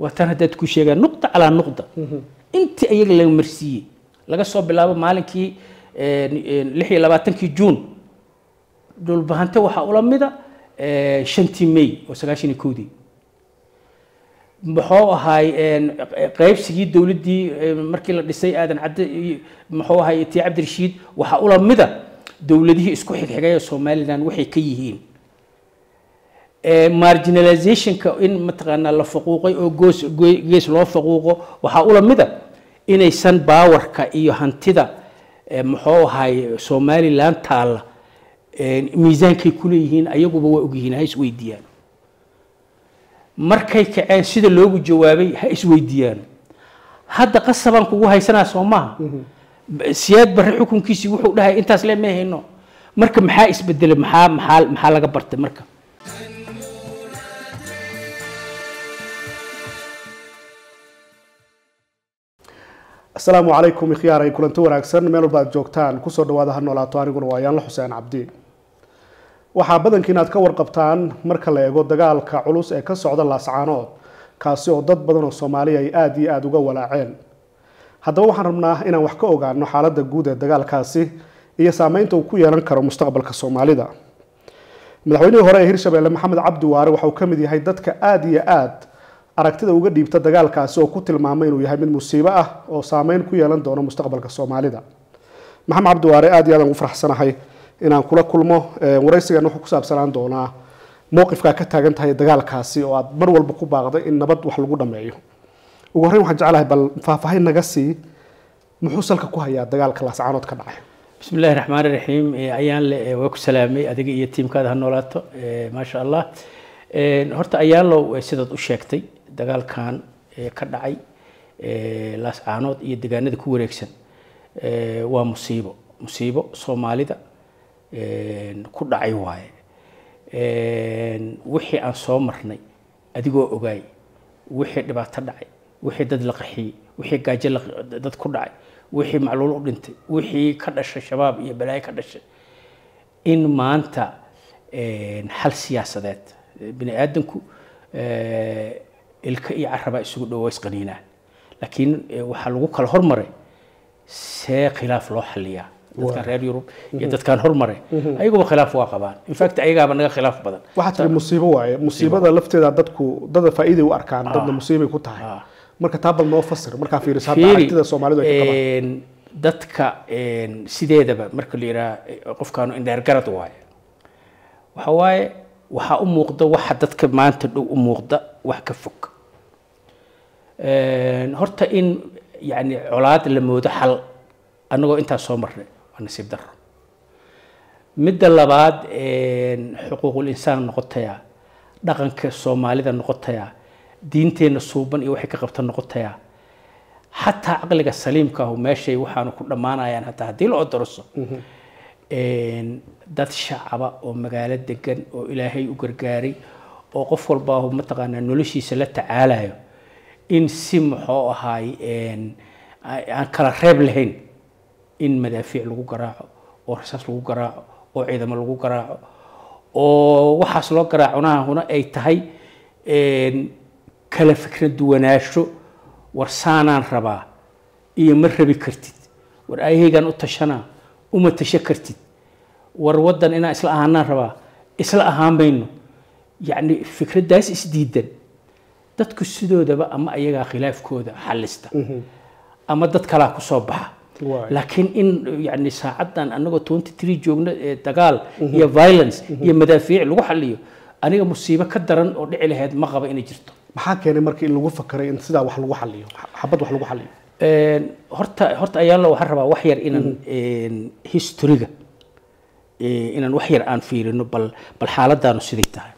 waa tan haddaad ku sheegaan nuqda calaa nuqda intii ayaga laga marsiiyey laga soo bilaabo maalinkii lix iyo labaatankii juun dhulbahante waxaa ula mida shantii may oo sagaashan iyo kowdii muxuu ahaay qaybsigii dowladdii markii la dhisay aadan cadde muxuu ahaay tii cabdirashiid waxaa ula mida dowladihii isku xigxigay ee somaliland waxay ka yihiin marginalizationka in mataqaanaa la faquuqay oo goos gees loo faquuqo waxaa ula mida inaysan baawarka iyo hantida muxuu ahaay somaliland taalla miisaankay kuleeyihiin ayaguba waa ogyihiin ha isweydiiyaan markay kaceen sida loogu jawaabay ha isweydiiyaan hadda qasabaan kugu haysanaa soo maaha siyaad barre xukunkiisii wuxuu dhahay intaas le may hayno marka maxaa isbedelay maxaa maxaa maxaa laga bartay marka asalaamu calaykum ikhyaaray kulanti wanaagsan meel walba aad joogtaan kusoo dhawaada ha noolaato aniguna waa yaanla xuseen cabdi waxaa badankiin aad ka warqabtaan marka la eego dagaalka culus ee ka socda laascaanood kaasi oo dad badan oo soomaaliya ay aada iyo aada uga walaaceen haddaba waxaan rabnaa inaan wax ka ogaano xaaladda guud ee dagaalkaasi iyo saameynta uu ku yeelan karo mustaqbalka soomaalida madaxweynihii hore ee hirshabelle maxamed cabdi waare waxa uu ka mid yahay dadka aada iyo aada aragtida uga dhiibta dagaalkaasi oo ku tilmaamay inuu yahay mid musiibo ah oo saameyn ku yeelan doono mustaqbalka soomaalida maxamed cabdi waare aada iyo aadaan ugu faraxsanahay inaan kula kulmo waraysigan wuxuu ku saabsanaan doonaa mowqifkaa ka taagan tahay dagaalkaasi oo aad mar walba ku baaqday in nabad wax lagu dhameeyo ugu horreyn waxaan jeclahay bal faahfaahin naga sii muxuu salka ku hayaa dagaalka laascaanood ka dhacay bismi illaahi raxmaan raxiim ayaan le waa ku salaamay adiga iyo tiimkaada ha noolaato maasha allah horta ayaanlow sidaad u sheegtay dagaalkan ka dhacay laascaanood iyo degaanada ku wareegsan waa musiibo musiibo soomaalida ku dhacay waaye wixii aan soo marnay adigoo ogaay wixii dhibaato dhacay wixii dad la qaxiyey wixii gaajo dad ku dhacay wixii macluul u dhintay wixii ka dhashay shabaab iyo balaayo ka dhashay in maanta xal siyaasadeed bini aadanku ilka iyo carabaa isugu dhowo isqaniinaan laakiin waxaa lagu kala hormaray see khilaaf loo xaliyaa dadkan reer yurub iyo dadkan hormare ayaguba khilaaf waa qabaan infact ayagaaba naga khilaaf badan waxaa tiri musiibo waaye musiibada lafteeda dadku dada faa'iiday u arkaan dadna musiibay ku tahay marka taa bal noo fasir markaa fiiriso hadda aragtida soomaalidu ay ka qabaan dadka sideedaba marka la yidhaha qofkaanu indheergarad waaye waxa waaye waxaa u muuqda waxa dadka maanta dhow u muuqda wax ka fog horta in yani colaad la moodo xal annagoo intaas soo marnay waa nasiib daro midda labaad xuquuqul insaan noqotaya dhaqanka soomaalida noqotaya diinteenna suuban iyo waxay ka qabta noqotaya xataa caqliga saliimka ahu meeshay waxaanu ku dhammaanayaan hataa haddii la odoroso dad shacaba oo magaalo degan oo ilaahay u gargaaray oo qof walbaahu mataqaanaa noloshiisa la tacaalayo in si muxuu ahaay aan kala reeb lahayn in madaafiic lagu garaaco oo rasaas lagu garaaco oo ciidamo lagu garaaco oo waxaas loo garaacunahuna ay tahay kala fikra duwanaansho war saanaan rabaa iyo ma rabi kartid war ayahaygaan u tashanaa uma tasho kartid war waddan inaan isla ahaanaan rabaa isla ahaan mayno yacni fikraddaas isdiidan dadku sidoodaba ama ayagaa khilaafkooda xallista ama dad kalaa kusoo baxa laakiin in yani saacaddan anagoo twenty three joogno ee dagaal iyo violence iyo madaafiic lagu xaliyo aniga musiibo ka daran oo dhici lahayd ma qaba inay jirto maxaa keenay markii in lagu fakaray in sidaa wax lagu xaliyo xabad wax lagu xaliyo horta horta ayaanla waxaan rabaa wax yar inaan historyga inaan wax yar aan fiirino bal bal xaaladaanu siday tahay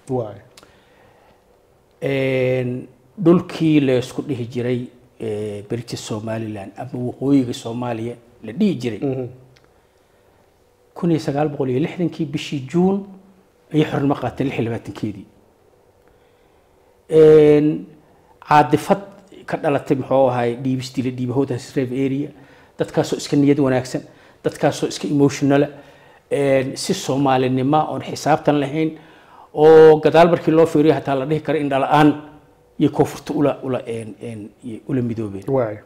dhulkii laysku dhihi jiray berita somaliland ama waqooyiga soomaaliya la dhihi jiray kun iyo sagaal boqol iyo lixdankii bishii juun ayay xornimo qaateen lix iyo labaatankeedii caadifad ka dhalatay muxuu ahay dhiibistii la dhiiba howdaas rev area dadkaasoo iska niyad wanaagsan dadkaasoo iska emotionala si soomaalinima oon xisaabtan lahayn oo gadaal markii loo fiiriyo hataa la dhihi karo indhala-aan iyo koonfurta ula ula een- een- iyo ula midoobeen waay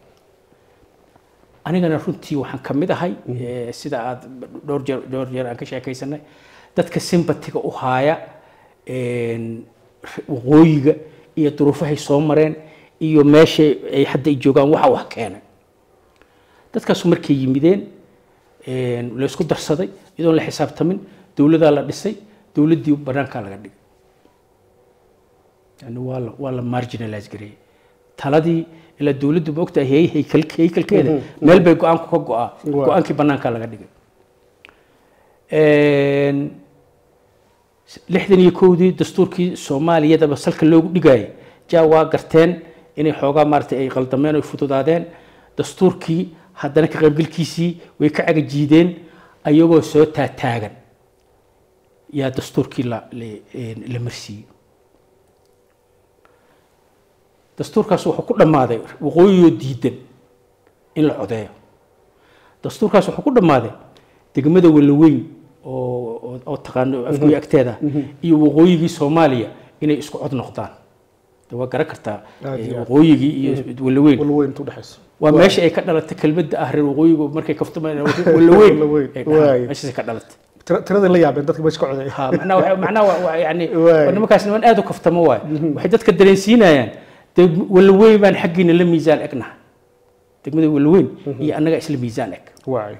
anigana runtii waxaan ka mid ahay eh, sida aad dhowr jeer dhowr jeer aan ka sheekaysanay dadka sympatiga u haaya een, waqooyiga iyo duruufahay soo mareen iyo meesha ay hadda ay joogaan waxa wax keenay dadkaasu markay yimideen een, la isku darsaday iyadoon la xisaabtamin dowladaa la dhisay dowladdii banaankaa laga dhigay yani waa la waa la marginalize gareeyey taladii ilaa dowladdu ma ogtahay hey- heykal- heykalkeeda meel bay go-aanku ka go-aa Waa. go-aankii banaankaa laga dhigay Een, lixdan iyo kowdii dastuurkii soomaaliyadaba salka loogu dhigayay jaa waa garteen inay xoogaa maaragtay ay qaldameen oo ay fududaadeen dastuurkii haddana ka qaybgalkiisii way ka cagajiideen ayagoo soo taataagan yaa dastuurkii la la- een, la marsiiyey dastuurkaas wuxuu ku dhammaaday waqooyiyoo diidan in la codeeyo dastuurkaas wuxuu ku dhammaaday degmada walaweyn oo oo- oo taqaano afgoy agteeda iyo waqooyigii soomaaliya inay isku cod noqdaan de waa garan kartaa Aad iyo eh, aad. waqooyigii iyo walaweyn walweyn inta udhexayso waa meesha ay ka dhalatay kelmadda ah reer waqooyigu markay kaftamaan walaweyn Walaweyn, ay dhahaan. waayo. meeshaasay ka dhalatay Tira- tiradii la yaabeen dadka meesha ka codeeya ha macnaha waxa- macnaha waa- waa yani Waay. waa nimankaas niman aad u kaftamo waay waxay dadka dareensiinayaan dee walaweyn baan xaggiina la miisaan egnaha degmada walaweyn iyo annaga isla miisaan eg waay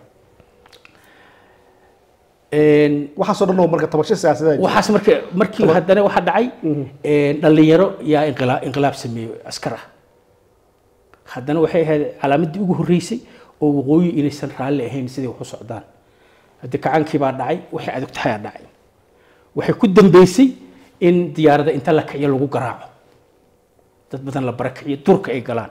Een, waxaasoo dhan oo marka tabasho siyaasadeed waxaas marka markii haddana waxaa dhacay een, dhallinyaro yaa inqilaa- inqilaab sameeyey askar ah haddana waxay ahayd calaamadii ugu horreysay oo waqooyi inaysan raalli ahayn siday wax u socdaan haddii kacaankii baa dhacay waxay adugtahayaa dhacay waxay ku dambeysay in diyaaradda inta la kiciyo lagu garaaco dad badan la barakiciyo durka ay galaan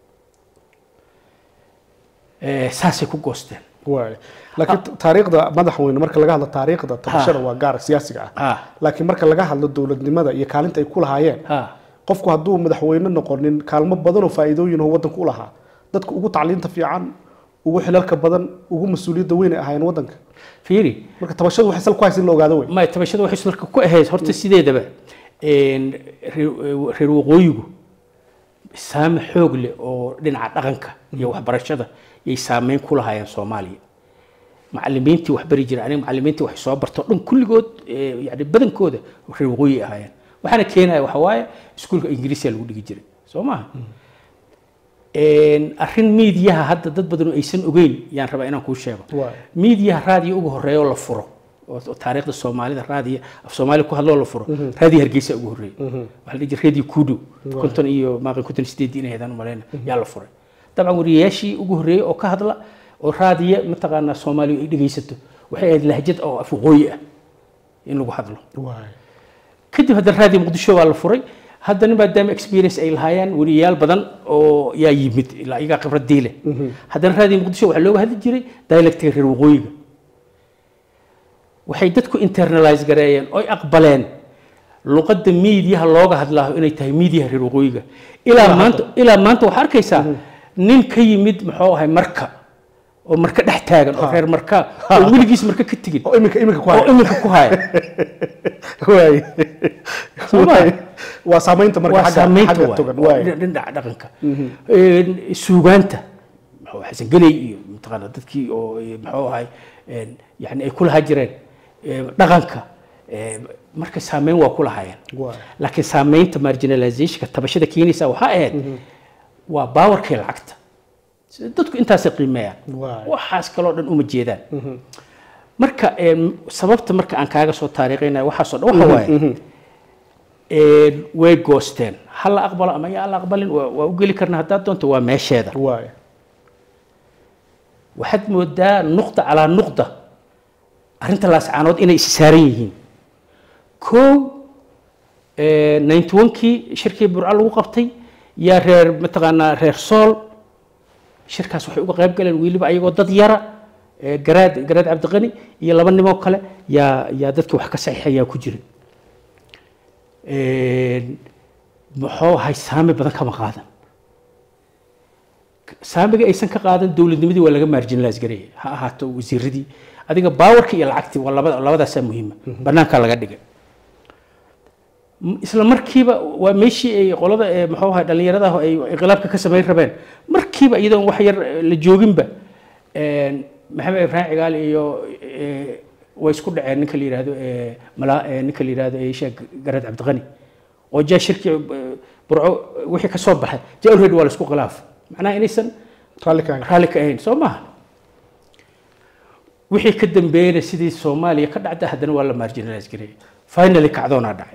Eh, saasay ku goosteen waay laakiin taariikhda madaxweyne marka laga hadlo taariikhda tabashada waa gaar siyaasiga ah ha laakiin marka laga hadlo dowladnimada iyo kaalinta ay ku lahaayeen ha qofku hadduu madaxweyne noqonin kaalmo badan oo faa'iidooyin oo waddanka u lahaa dadka ugu tacliinta fiican ugu xilalka badan ugu mas-uuliyadda weyn ay ahaayeen waddanka fiiri marka tabashadu waxay sal ku haysa in la ogaado wey ma tabashada waxay sulka ku ahayd horta sideedaba een, reer reer waqooyigu saame xoog leh oo dhinaca dhaqanka iyo waxbarashada yay saameyn ku lahaayeen soomaaliya macalimiintii wax bari jiray aniga macalimiintii waxay soo barto dhan kulligood eh, yani badankooda reer waqooyi ay ahaayeen waxaana keenaya waxa waaye iskuulka ingiriisiya lagu dhigi jiray soo maha Een, arrin miidiyaha hadda dad badan oo aysan ogeyn yaan rabaa inaan kuu sheego Waay. miidiyaha raadiyo ugu horeeya oo la furo oo oo taariikhda soomaalida raadiyo af soomaali ku hadloo la furo raadiyo hargeysa ugu horeeyay waxaa la dhihi jiray radio kudu konton iyo maaqan konton iyo sideed inay haydaan umaleyna yaa la furay dabcan wariyayaashii ugu horeeyey oo ka hadla oo raadiyo mataqaanaa soomaaliya ay dhegeysato waxay ahayd lahjad oo af waqooyi ah in lagu hadlo waay kadib haddana raadiyo muqdisho waa la furay haddana maadaama experience ay lahaayeen weriyayaal badan oo yaa yimid ilaa iyagaa khibradii leh haddana raadiyo muqdisho waxaa looga hadli jiray dialectiga reer waqooyiga waxay dadku internalize gareeyeen oy aqbaleen luqadda miidiyaha looga hadlaaho inay tahay miidiyaha reer waqooyiga ilaa maanta ilaa maanta waxaa arkaysaa nin ka yimid muxuu ahay marka oo marka dhex taagan oo reer marka oo weligiis marka ka tegin oo iminka iminka ku oo haya iminka ku haya waay Soo ma? Waay. waa saamaynta marka waa xagga saamaynta xagga waay. togan Waa waay dhinaca dhaqanka Een, suugaanta muxuu xasan geley iyo mataqaana dadkii oo eh, muxuu ahay een, yani ay ku lahaa jireen eh, dhaqanka eh, marka saameyn waa ku lahaayeen waay laakiin saameynta marginalizationka tabashada keenaysa waxaa ahayd waa baawarkii lacagta sida dadku intaasay qiimeeyaan Waay. waxaas kaloo dhan uma jeedaan marka een, sababta marka aan kaaga soo taariikhaynaya waxaasoo dhan waxa waaye een, way goosteen ha la aqbalo ama yaa la aqbalin waa waa u geli karna haddaad doonto waa meesheeda waay waxaad moodaa nuqda calaa nuqda arrinta laascaanood inay is saaran yihiin kow ninety one-kii shirkii burco lagu qabtay yaa reer mataqaanaa reer sool shirkaas waxay uga qayb galeen weliba ayagoo dad yara ee garaad garaad cabdiqani iyo laba nimoo kale yaa yaa dadkii wax ka saxiixayaa ku jiray muxuu ahay saami badan kama qaadan saamiga aysan ka qaadan dowladnimadii waa laga marginalize gareeyay ha ahaato wasiiradii adiga baawarka iyo lacagtii waa labada labadaasaa muhiima banaankaa laga dhigay M- isla markiiba waa meeshii ay qolada ee muxuu ahay dhallinyarada ah ay inqilaabka ka samayn rabeen markiiba iyadoon wax yar eh, la jooginba een, maxamed ibraahim cigaal iyo eh, way isku dhaceen ninka la yidhaahdo eh, mala- eh, ninka la yidhaahdo eh, sheekh garad cabdiqani oo jaa shirki eh, burco wixii ka soo baxay jaa already waa la isku khilaaf macnaha inaysan raalli ka raalli ka ahayn soo maaha wixii ka dambeeyena sidii soomaaliya ka dhacda haddana waa la marginalize gareeyay finally kacdoonaa dhacay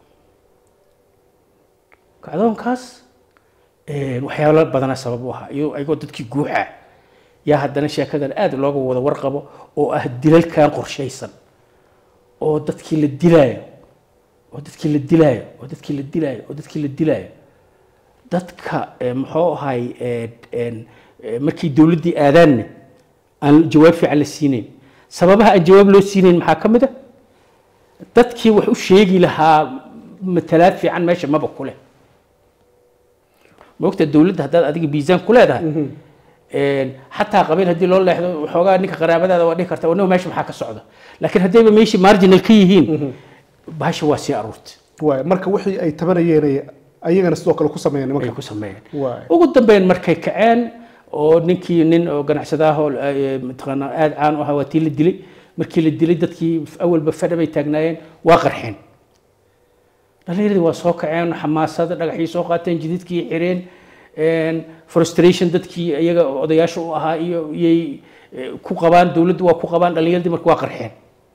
kacdoonkaas een, waxyaalo badana sabab u ahaa iyo ayagoo dadkii guuxa yaa haddana sheekadan aad looga wada warqabo oo ah dilalkan qorshaysan oo dadkii la dilaayo oo dadkii la dilaayo oo dadkii la dilaayo oo dadkii la dilaayo dadka eh, muxuu ahay eh, een, eh, markii dowladdii aadaanne aan jawaab fiican la siinayn sababaha aan jawaab loo siinayn maxaa ka mid a dadkii wax u sheegi lahaa matalaad fiican meesha maba ku leh maogta dowladda haddaad adiga miisaan ku leedahay een, xataa qabiil haddii loo leexdo waxoogaa ninka qaraabadaada waa dhihi karta aniga meesha maxaa ka socda laakiin haddayba meeshii marginal ka yihiin bahasha waa sii aruurtay waay marka wixii ay tabanayeen ay ayagana sidoo kale ku sameeyeen ay nimanka ku sameeyeen waay ugu dambeyn markay kaceen oo ninkii nin oo ganacsadaahoo mataqaanaa aada caan u ahaa waa tii la dilay markii la dilay dadkii awalba fadha bay taagnaayeen waa qarxeen dhallinyaradii waa soo kaceen xamaasada dhagaxii soo qaateen jididkii xireen een, frustration dadkii iyaga odayaasha u ahaa iyo iyay eh, ku qabaan dowladdu waa ku qabaan dhallinyaradii marka waa qarxeen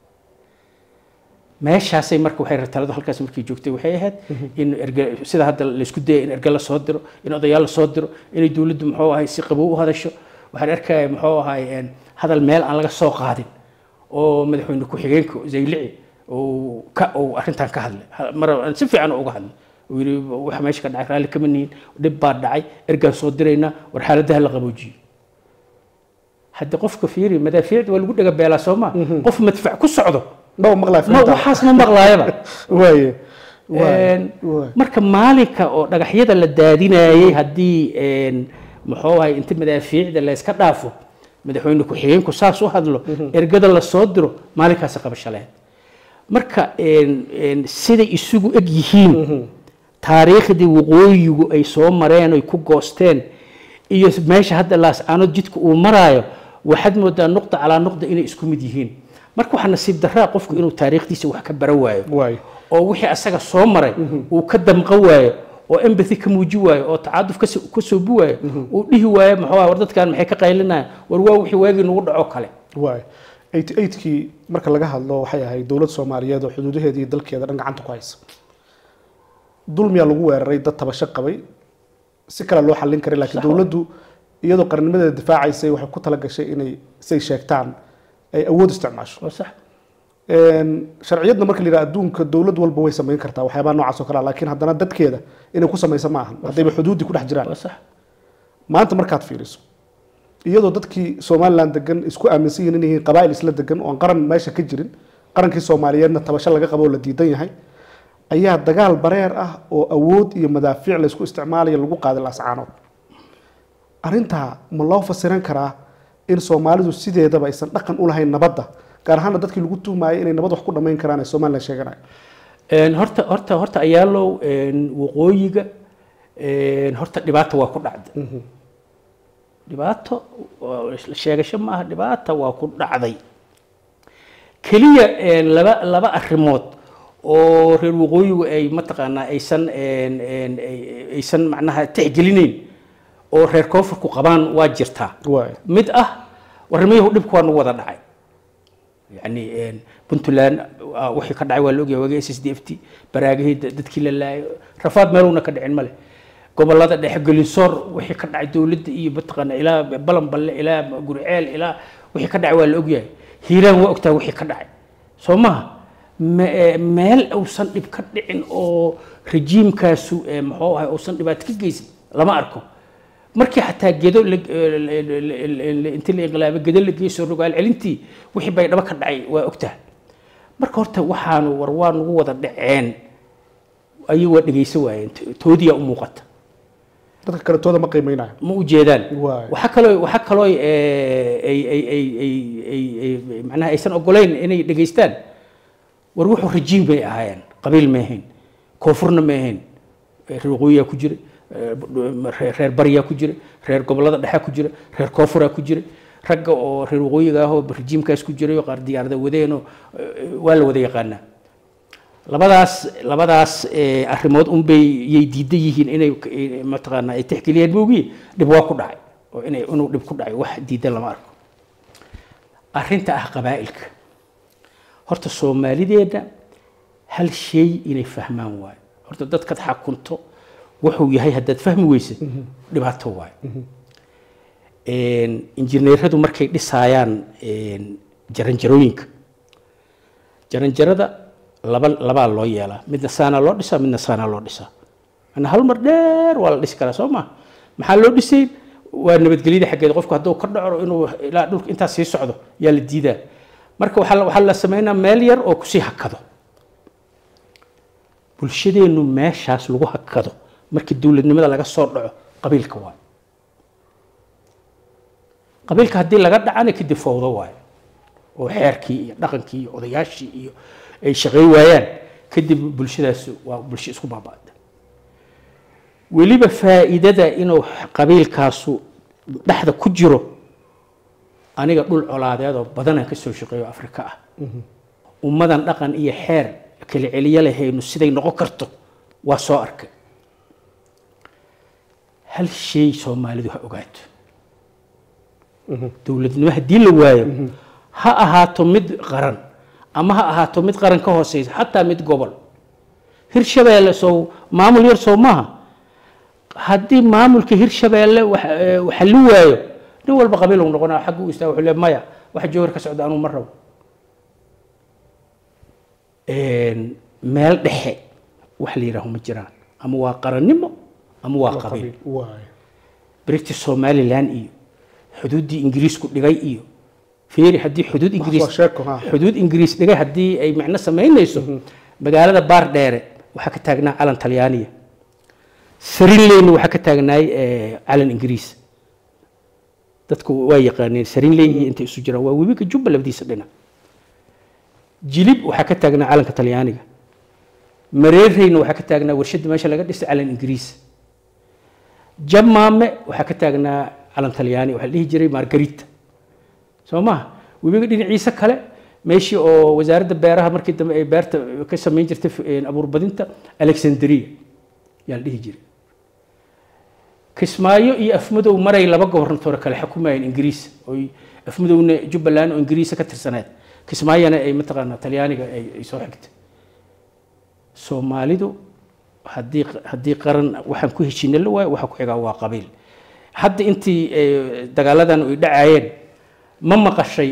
meeshaasay marka waxay taladu halkaas markii joogtay waxay ahayd in erge sida hadda laysku dayay in erge la soo diro in odayaal la soo diro inay dowladdu muxuu ahay si qabow u hadasho waxaan arkaya muxuu ahay een, hadal meel aan laga soo qaadin oo madaxweyne ku-xigeenka zaylici uu ka uu arrintan ka hadlay Ha- mar aan si fiican uga hadlay uu yidhi waxa meesha ka dhacay raalli kama nihin dhib baa dhacay ergaan soo diraynaa war xaaladaha la qaboojiyo hadda qofka fiiri madaafiicda waa lagu dhega beelaa soo maa qof madfac ku socdo dhaba maqlaa ma waxaas ma maqlaayaba waaye waay Een, waay marka maalinka oo dhagaxyada la daadinayay haddii een, muxuu ahay inta madaafiicda la iska dhaafo madaxweyne ku-xigeenku saas u hadlo ergada la soo diro maalinkaasi qabasho lahayd marka een, een, siday isugu eg yihiin taariikhdii waqooyigu ay soo mareen oy ku goosteen iyo meesha hadda laascaanood jidka uu maraayo waxaad moodaa nuqda calaa nuqda inay isku mid yihiin marka waxaa nasiib daraa qofku inuu taariikhdiisa wax ka baran waayo waay oo wixii asaga soo maray uu ka damqan waayo oo empathy ka muuji waayo oo tacaduf ka soo- ka soobi waayo uu dhihi waayo muxuu ah war dadkan maxay ka qaylinayaan war waa wixii waagii nagu dhaco kale waay eighty eightkii marka laga hadlo waxay ahayd dowlad soomaaliyeed oo xuduudaheeda iyo dalkeeda dhan gacanta ku haysa dulmiyaa lagu weeraray dad tabasho qabay si kale loo xallin karay laakiin Sax wa. dowladdu iyadoo qarnimadeeda difaacaysay waxay ku tala gashay inay say sheegtaan ay awood isticmaasho waa sax Een, sharciyadna marka la yidhaha adduunka dowlad walba way samayn kartaa waxyaabaha noocaas oo kale ah laakiin haddana dadkeeda inay ku samaysa ma ahan haddayba xuduuddii ku dhex jiraan waa sax maanta markaad fiiriso iyadoo dadkii somalilan degan isku aaminsan yihiin inay yihiin qabaa'il isla degan oo aan qaran meesha ka jirin qarankii soomaaliyeedna tabasho laga qabo oo la diidan yahay ayaa dagaal bareer ah oo awood iyo madaafiic laysku isticmaalayo lagu qaaday laascaanood arrintaa ma loo fasiran karaa in soomaalidu sideedaba aysan dhaqan u lahayn nabadda gaar ahaana dadkii lagu tuhmaayay inay nabad wax ku dhammayn karaan ee somalilan sheeganayo Een, horta horta horta ayaalow een, waqooyiga een, horta dhibaata waa ku dhacday dhibaato oo sheegasho ma aha dhibaata waa ku dhacday keliya een, laba laba arrimood oo reer waqooyigu ay mataqaanaa aysan een, een, ay- aysan macnaha tixgelinayn oo reer koonfurku qabaan waa jirtaa waay mid ah warnimayahu dhibku waa nagu wada dhacay yani een, puntland ah, wixii ka dhacay waa la ogyahay waagii s s d f t baraagihii da- dadkii la laayay rafaad meeluna ka dhicin male gobolada dhexe gelinsoor wixii ka dhacay dowladda iyo mataqaana ilaa balanballe ilaa gurceel ilaa wixii ka dhacay waa la ogyahay hiiraan waa ogtahay wixii ka dhacay soo maha me- ee, meel uusan dhib ka dhicin oo rejiimkaasu ee, muxuu ahay uusan dhibaato ka geysan lama arko markii xataa gedo la- la- la- la- la- intii la inqilaabay gedo la geeyo soo rogaal celintii wixii bay dhaba ka dhacay waa ogtahay marka horta waxaanu war waa nagu wada dhaceen ayuu waa dhegaysan waayeen to- toodiyaa u muuqata dadka kale tooda ma qiimeynayo ma u jeedaan Waay. waxaa kaloo waxaa kaloo ay ay ay ay ay- ay- ay- macnaha aysan ogoleyn inay dhegaystaan war wuxuu rajiim bay ahaayeen qabiil ma ahayn koonfurna ma ahayn reer waqooyiyaa ku jira reer bariyaa ku jira reer gobolada dhexaa ku jira reer koonfuraa ku jira ragga oo reer waqooyiga ah oo rejiimkaas ku jiray oo qaar diyaarada wadeenoo waa la wada yaqaanaa labadaas labadaas arrimood unbay yay diidan yihiin inay mataqaanaa ay tixgeliyeen moogiye dhib waa ku dhacay oo inay inuu dhib ku dhacay wax diidan lama arko arrinta ah qabaa'ilka horta soomaalideedna hal shay inay fahmaan waayo horta dadkaad xakunto wuxuu yahay haddaad fahmi weysa dhibaato waayo injineeradu markay dhisaayaan jaranjarooyinka jaranjarada laba labaa loo yeelaa midna saanaa loo dhisaa midna saanaa loo dhisaa ana hal mar dheer waa la dhisi karaa soo ma maxaa loo dhisay waa nabadgelyada xaggeeda qofku hadduu ka dhaco inuu ilaa dhulka intaas sii socdo yaa la diidaa marka waxaa waxaa la sameynaa meel yar oo kusii hakado bulshadeennu meeshaas lagu hakado markii dowladnimada laga soo dhaco qabiilka waayo qabiilka haddii laga dhacana kadib fowdo waayo oo xeerkii iyo dhaqankii iyo odayaashii iyo ay shaqey waayaan kadib bulshadaas waa bulsho isku baaba'da weliba faa'iidada inuu qabiilkaasu dhexda ku jiro aniga dhul colaadeed oo badanaan ka soo shaqeeyo afrika ah ummadan dhaqan iyo xeer kala celiyo lahaynu siday noqon karto waa soo arkay hal shay soomaalidu ha ogaato dowladnimo haddii la waayo ha ahaato mid qaran ama ha ahaato mid qaran ka hooseysa xataa mid gobol hirshabeelle sow maamul yar sow maaha haddii maamulka hirshabeelle waxa la waayo nin walba qabiil uu noqonaa xagga u istaa wuxuu le maya waxa jowhar ka socda anuu ma rabo meel dhexe wax la yidhaaho ma jiraan ama waa qarannimo ama waa qabiil british somaliland iyo xuduuddii ingiriisku dhigay iyo fiiri haddii xuduud ingiriis xuduud ingiriis dhigay haddii ay macno samaynayso magaalada baar dheere waxaa ka taagnaa calan talyaaniya sarinleyna waxaa ka taagnaay calan ingiriis dadku waa yaqaaneen sarinley iyo intay isu jiraan waa webiga jubba labadiisa dhinac jilib waxaa ka taagnaa calanka talyaaniga mareereyna waxaa ka taagnaa warshadda meesha laga dhisay calan ingiriis jamaame waxaa ka taagnaa calan talyaani waxaa la dhihi jiray margarita soo maha webiga dhinaciisa kale meeshii oo wasaaradda beeraha markii dambe ay beerta ka samayn jirtay abuurbadinta alexandria yaa la dhihi jiray kismaayo iyo afmadow maray laba gobornatoore kale xukumayeen ingiriis oy afmadowna jubbaland oo ingiriisa ka tirsaneed kismaayona ay mataqaanaa talyaaniga ay soo xigtay soomaalidu haddii haddii qaran waxaan ku heshiina la waayo waxa ku xigaa waa qabiil hadda intii dagaaladan ay dhacaayeen ma maqashay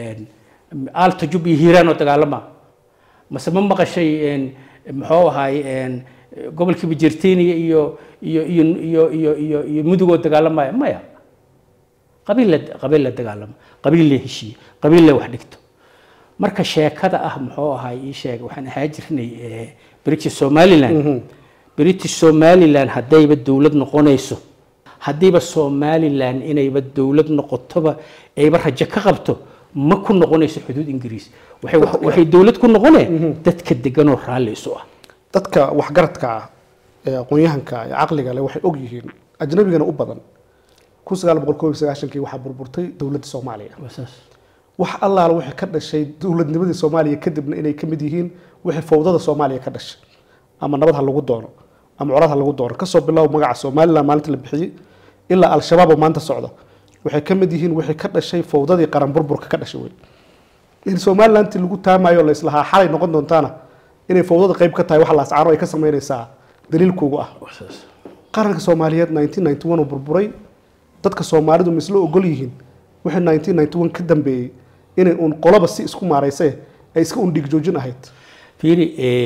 aalta jub iyo hiiraan oo dagaalama mase ma maqashay muxuu ahaay gobolkii bajerteniya iyo iyo iyo iyo iyo iyo iyo mudugoo dagaalamaya maya qabiil la qabiil la dagaalamo qabiil la heshiiye qabiil la wax dhigto marka sheekada ah muxuu ahaay ii sheeg waxaan ahaa jirnay british somaliland british somaliland haddayba dowlad noqonayso haddiiba somaliland inayba dowlad noqotoba ayba rajo ka qabto ma ku noqonayso xuduud ingiriis waxay waxay dowlad ku noqonee dadka deganoo raalli isu ah dadka waxgaradka ah ee aqoon-yahanka ee caqliga leh waxay og yihiin ajnabigana u badan kun sagaal boqol koob iyo sagaashankii waxaa burburtay dowladda soomaaliya wax allaala waxay ka dhashay dowladnimadii soomaaliya kadibna inay ka mid yihiin wixii fowdada soomaaliya ka dhashay ama nabad ha lagu doono ama colaad ha lagu doono kasoo bilow magaca somaliland maalinta la bixiyey ilaa al-shabaab oo maanta socda waxay ka mid yihiin wixii ka dhashay fowdadii qaran burburka ka dhashay wey in somalilanti lagu taamayo la islahaa xalay noqon doontaana inay fowdada qayb ka tahay waxa laascaano ay ka samaynaysaa daliilkuugu ah qaranka soomaaliyeed nineteen ninety one uu burburay dadka soomaalidu ma isla ogol yihiin wixii nineteen ninety one ka dambeeyey inay uun qoloba si isku maaraysee ay iska un dhigjoojin ahayd fiiri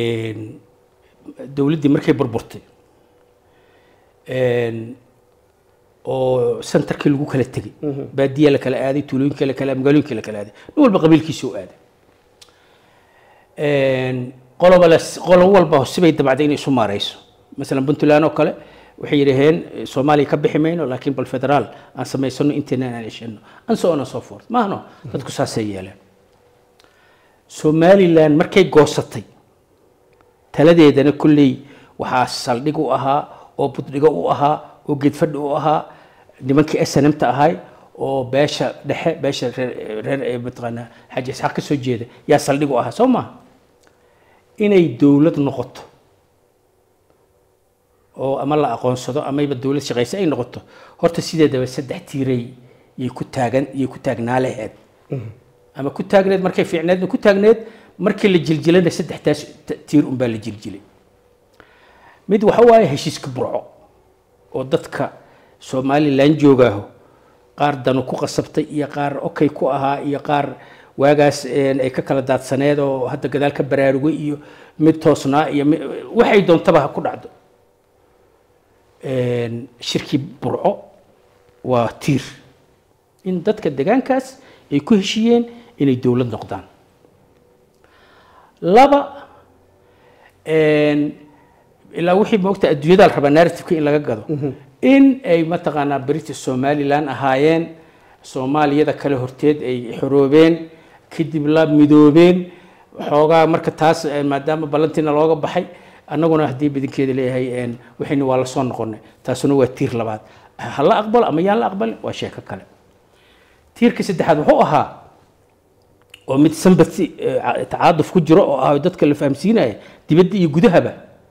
dowladdii markay burburtay oo centerkii lagu kala tegey baadiya la kala aaday tuulooyinka la kala magaalooyinka la kala aaday nin walba qabiilkiisa u aaday qoloba la qolo walba sibay dabacday inay isu maarayso masalan puntland oo kale waxay yidhaheen soomaaliya ka bixi mayno laakiin bal federaal aan samaysano inteena aan heshano and so on and so forth maahno dadku saasay yeeleen somaliland markay goosatay taladeedana kolley waxaa saldhig u ahaa oo buddhigo u ahaa oo geedfadhi u ahaa nimankii snmta ahay oo beesha dhexe beesha reer reer ee mataqaanaa xaji isxaaq ka soo jeeda yaa saldhig u ahaa soo maha inay dowlad noqoto oo ama la aqoonsado amayba dowlad shaqaysa ay noqoto horta sideedaba saddex tiiray yay ku taagan yay ku taagnaa laheed ama ku taagneed markay fiicneedna ku taagneed markii la jiljilana saddextaas t- tiir unbaa la jiljilay mid waxa waaye heshiiska burco oo dadka somalilan joogaaho qaar danu ku qasabtay iyo qaar okay ku ahaa iyo qaar waagaas een, ay ka kala daadsaneed oo hadda gadaal ka baraarugay iyo mid toosnaa iyo mi- waxay doontaba ha ku dhacdo Een, shirkii burco waa tiir in dadka degaankaas ay ku heshiiyeen inay dowlad noqdaan laba een, ilaa wixii moogta adduunyada la rabaa narrativeka in laga gado in ay mataqaanaa british somaliland ahaayeen soomaaliyada kale horteed ay xoroobeen kadib la midoobeen xoogaa marka taas eh, maadaama ballantiina looga baxay annaguna haddii badankeeda leeyahay een, waxayna waa la soo noqonay taasuna waa tiir labaad ha la aqbalo ama yaan la aqbalin waa sheeko kale tiirka saddexaad wuxuu ahaa oo mid sympathy eh, ca- tacaaduf ku jiro oo ah dadka la fahamsiinaya dibadda iyo gudahaba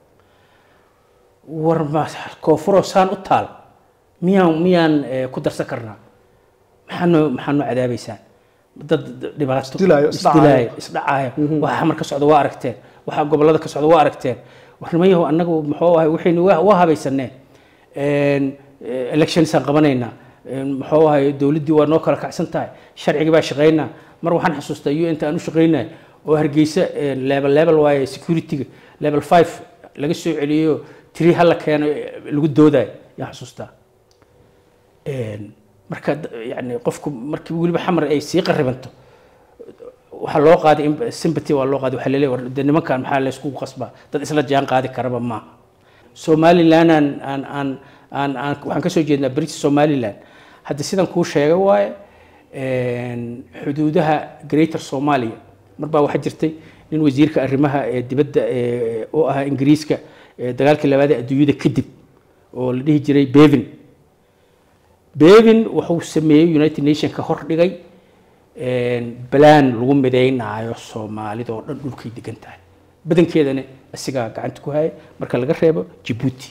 war ma koonfuroo saan u taal miyaan miyaan eh, ku darsan karnaa maxaanoo maxaanoo cadaabaysaan dad dhibaato Isdilaayo, isdhacaayo. isdilaayo isdhacaayo waxa xamar ka socda waa aragteen waxa gobollada ka socda waa aragteen war nimayahow annagu muxuu ahay waxaynu waa waa habaysaneen Een, eh, electionsaan qabanaynaa Een, muxuu ahay dowladdii waa noo kala kacsan tahay sharcigii baa shaqaynaa mar waxaan xasuustaa u inta aan u shaqaynay oo hargeysa een, level level waaye securityga level five laga soo celiyo tiri hala keeno eh, lagu doodayo yaan xasuustaa Een, marka d- yani qofku markii weliba xamar ay sii qaribanto waxaa loo qaaday in- sympathy waa loo qaaday waxaa laleeyahay war de nimankan maxaa la iskugu qasbaa dad isla jaan qaadi karaba maaha somaliland aan aan aan aan aan waxaan ka soo jeednaa british somaliland hadda sidan kuu sheegay waaye een, xuduudaha greater somalia mar baa waxaa jirtay nin wasiirka arrimaha ee dibadda ee oo ahaa ingiriiska ee dagaalkii labaad ee adduunyada kadib oo la dhihi jiray bevin bevin wuxuu sameeyey united nationka hor dhigay balaan lagu midaynaayo soomaalida oo dhan dhulkay degan tahay badankeedana isagaa gacanta ku haya marka laga reebo jabuuti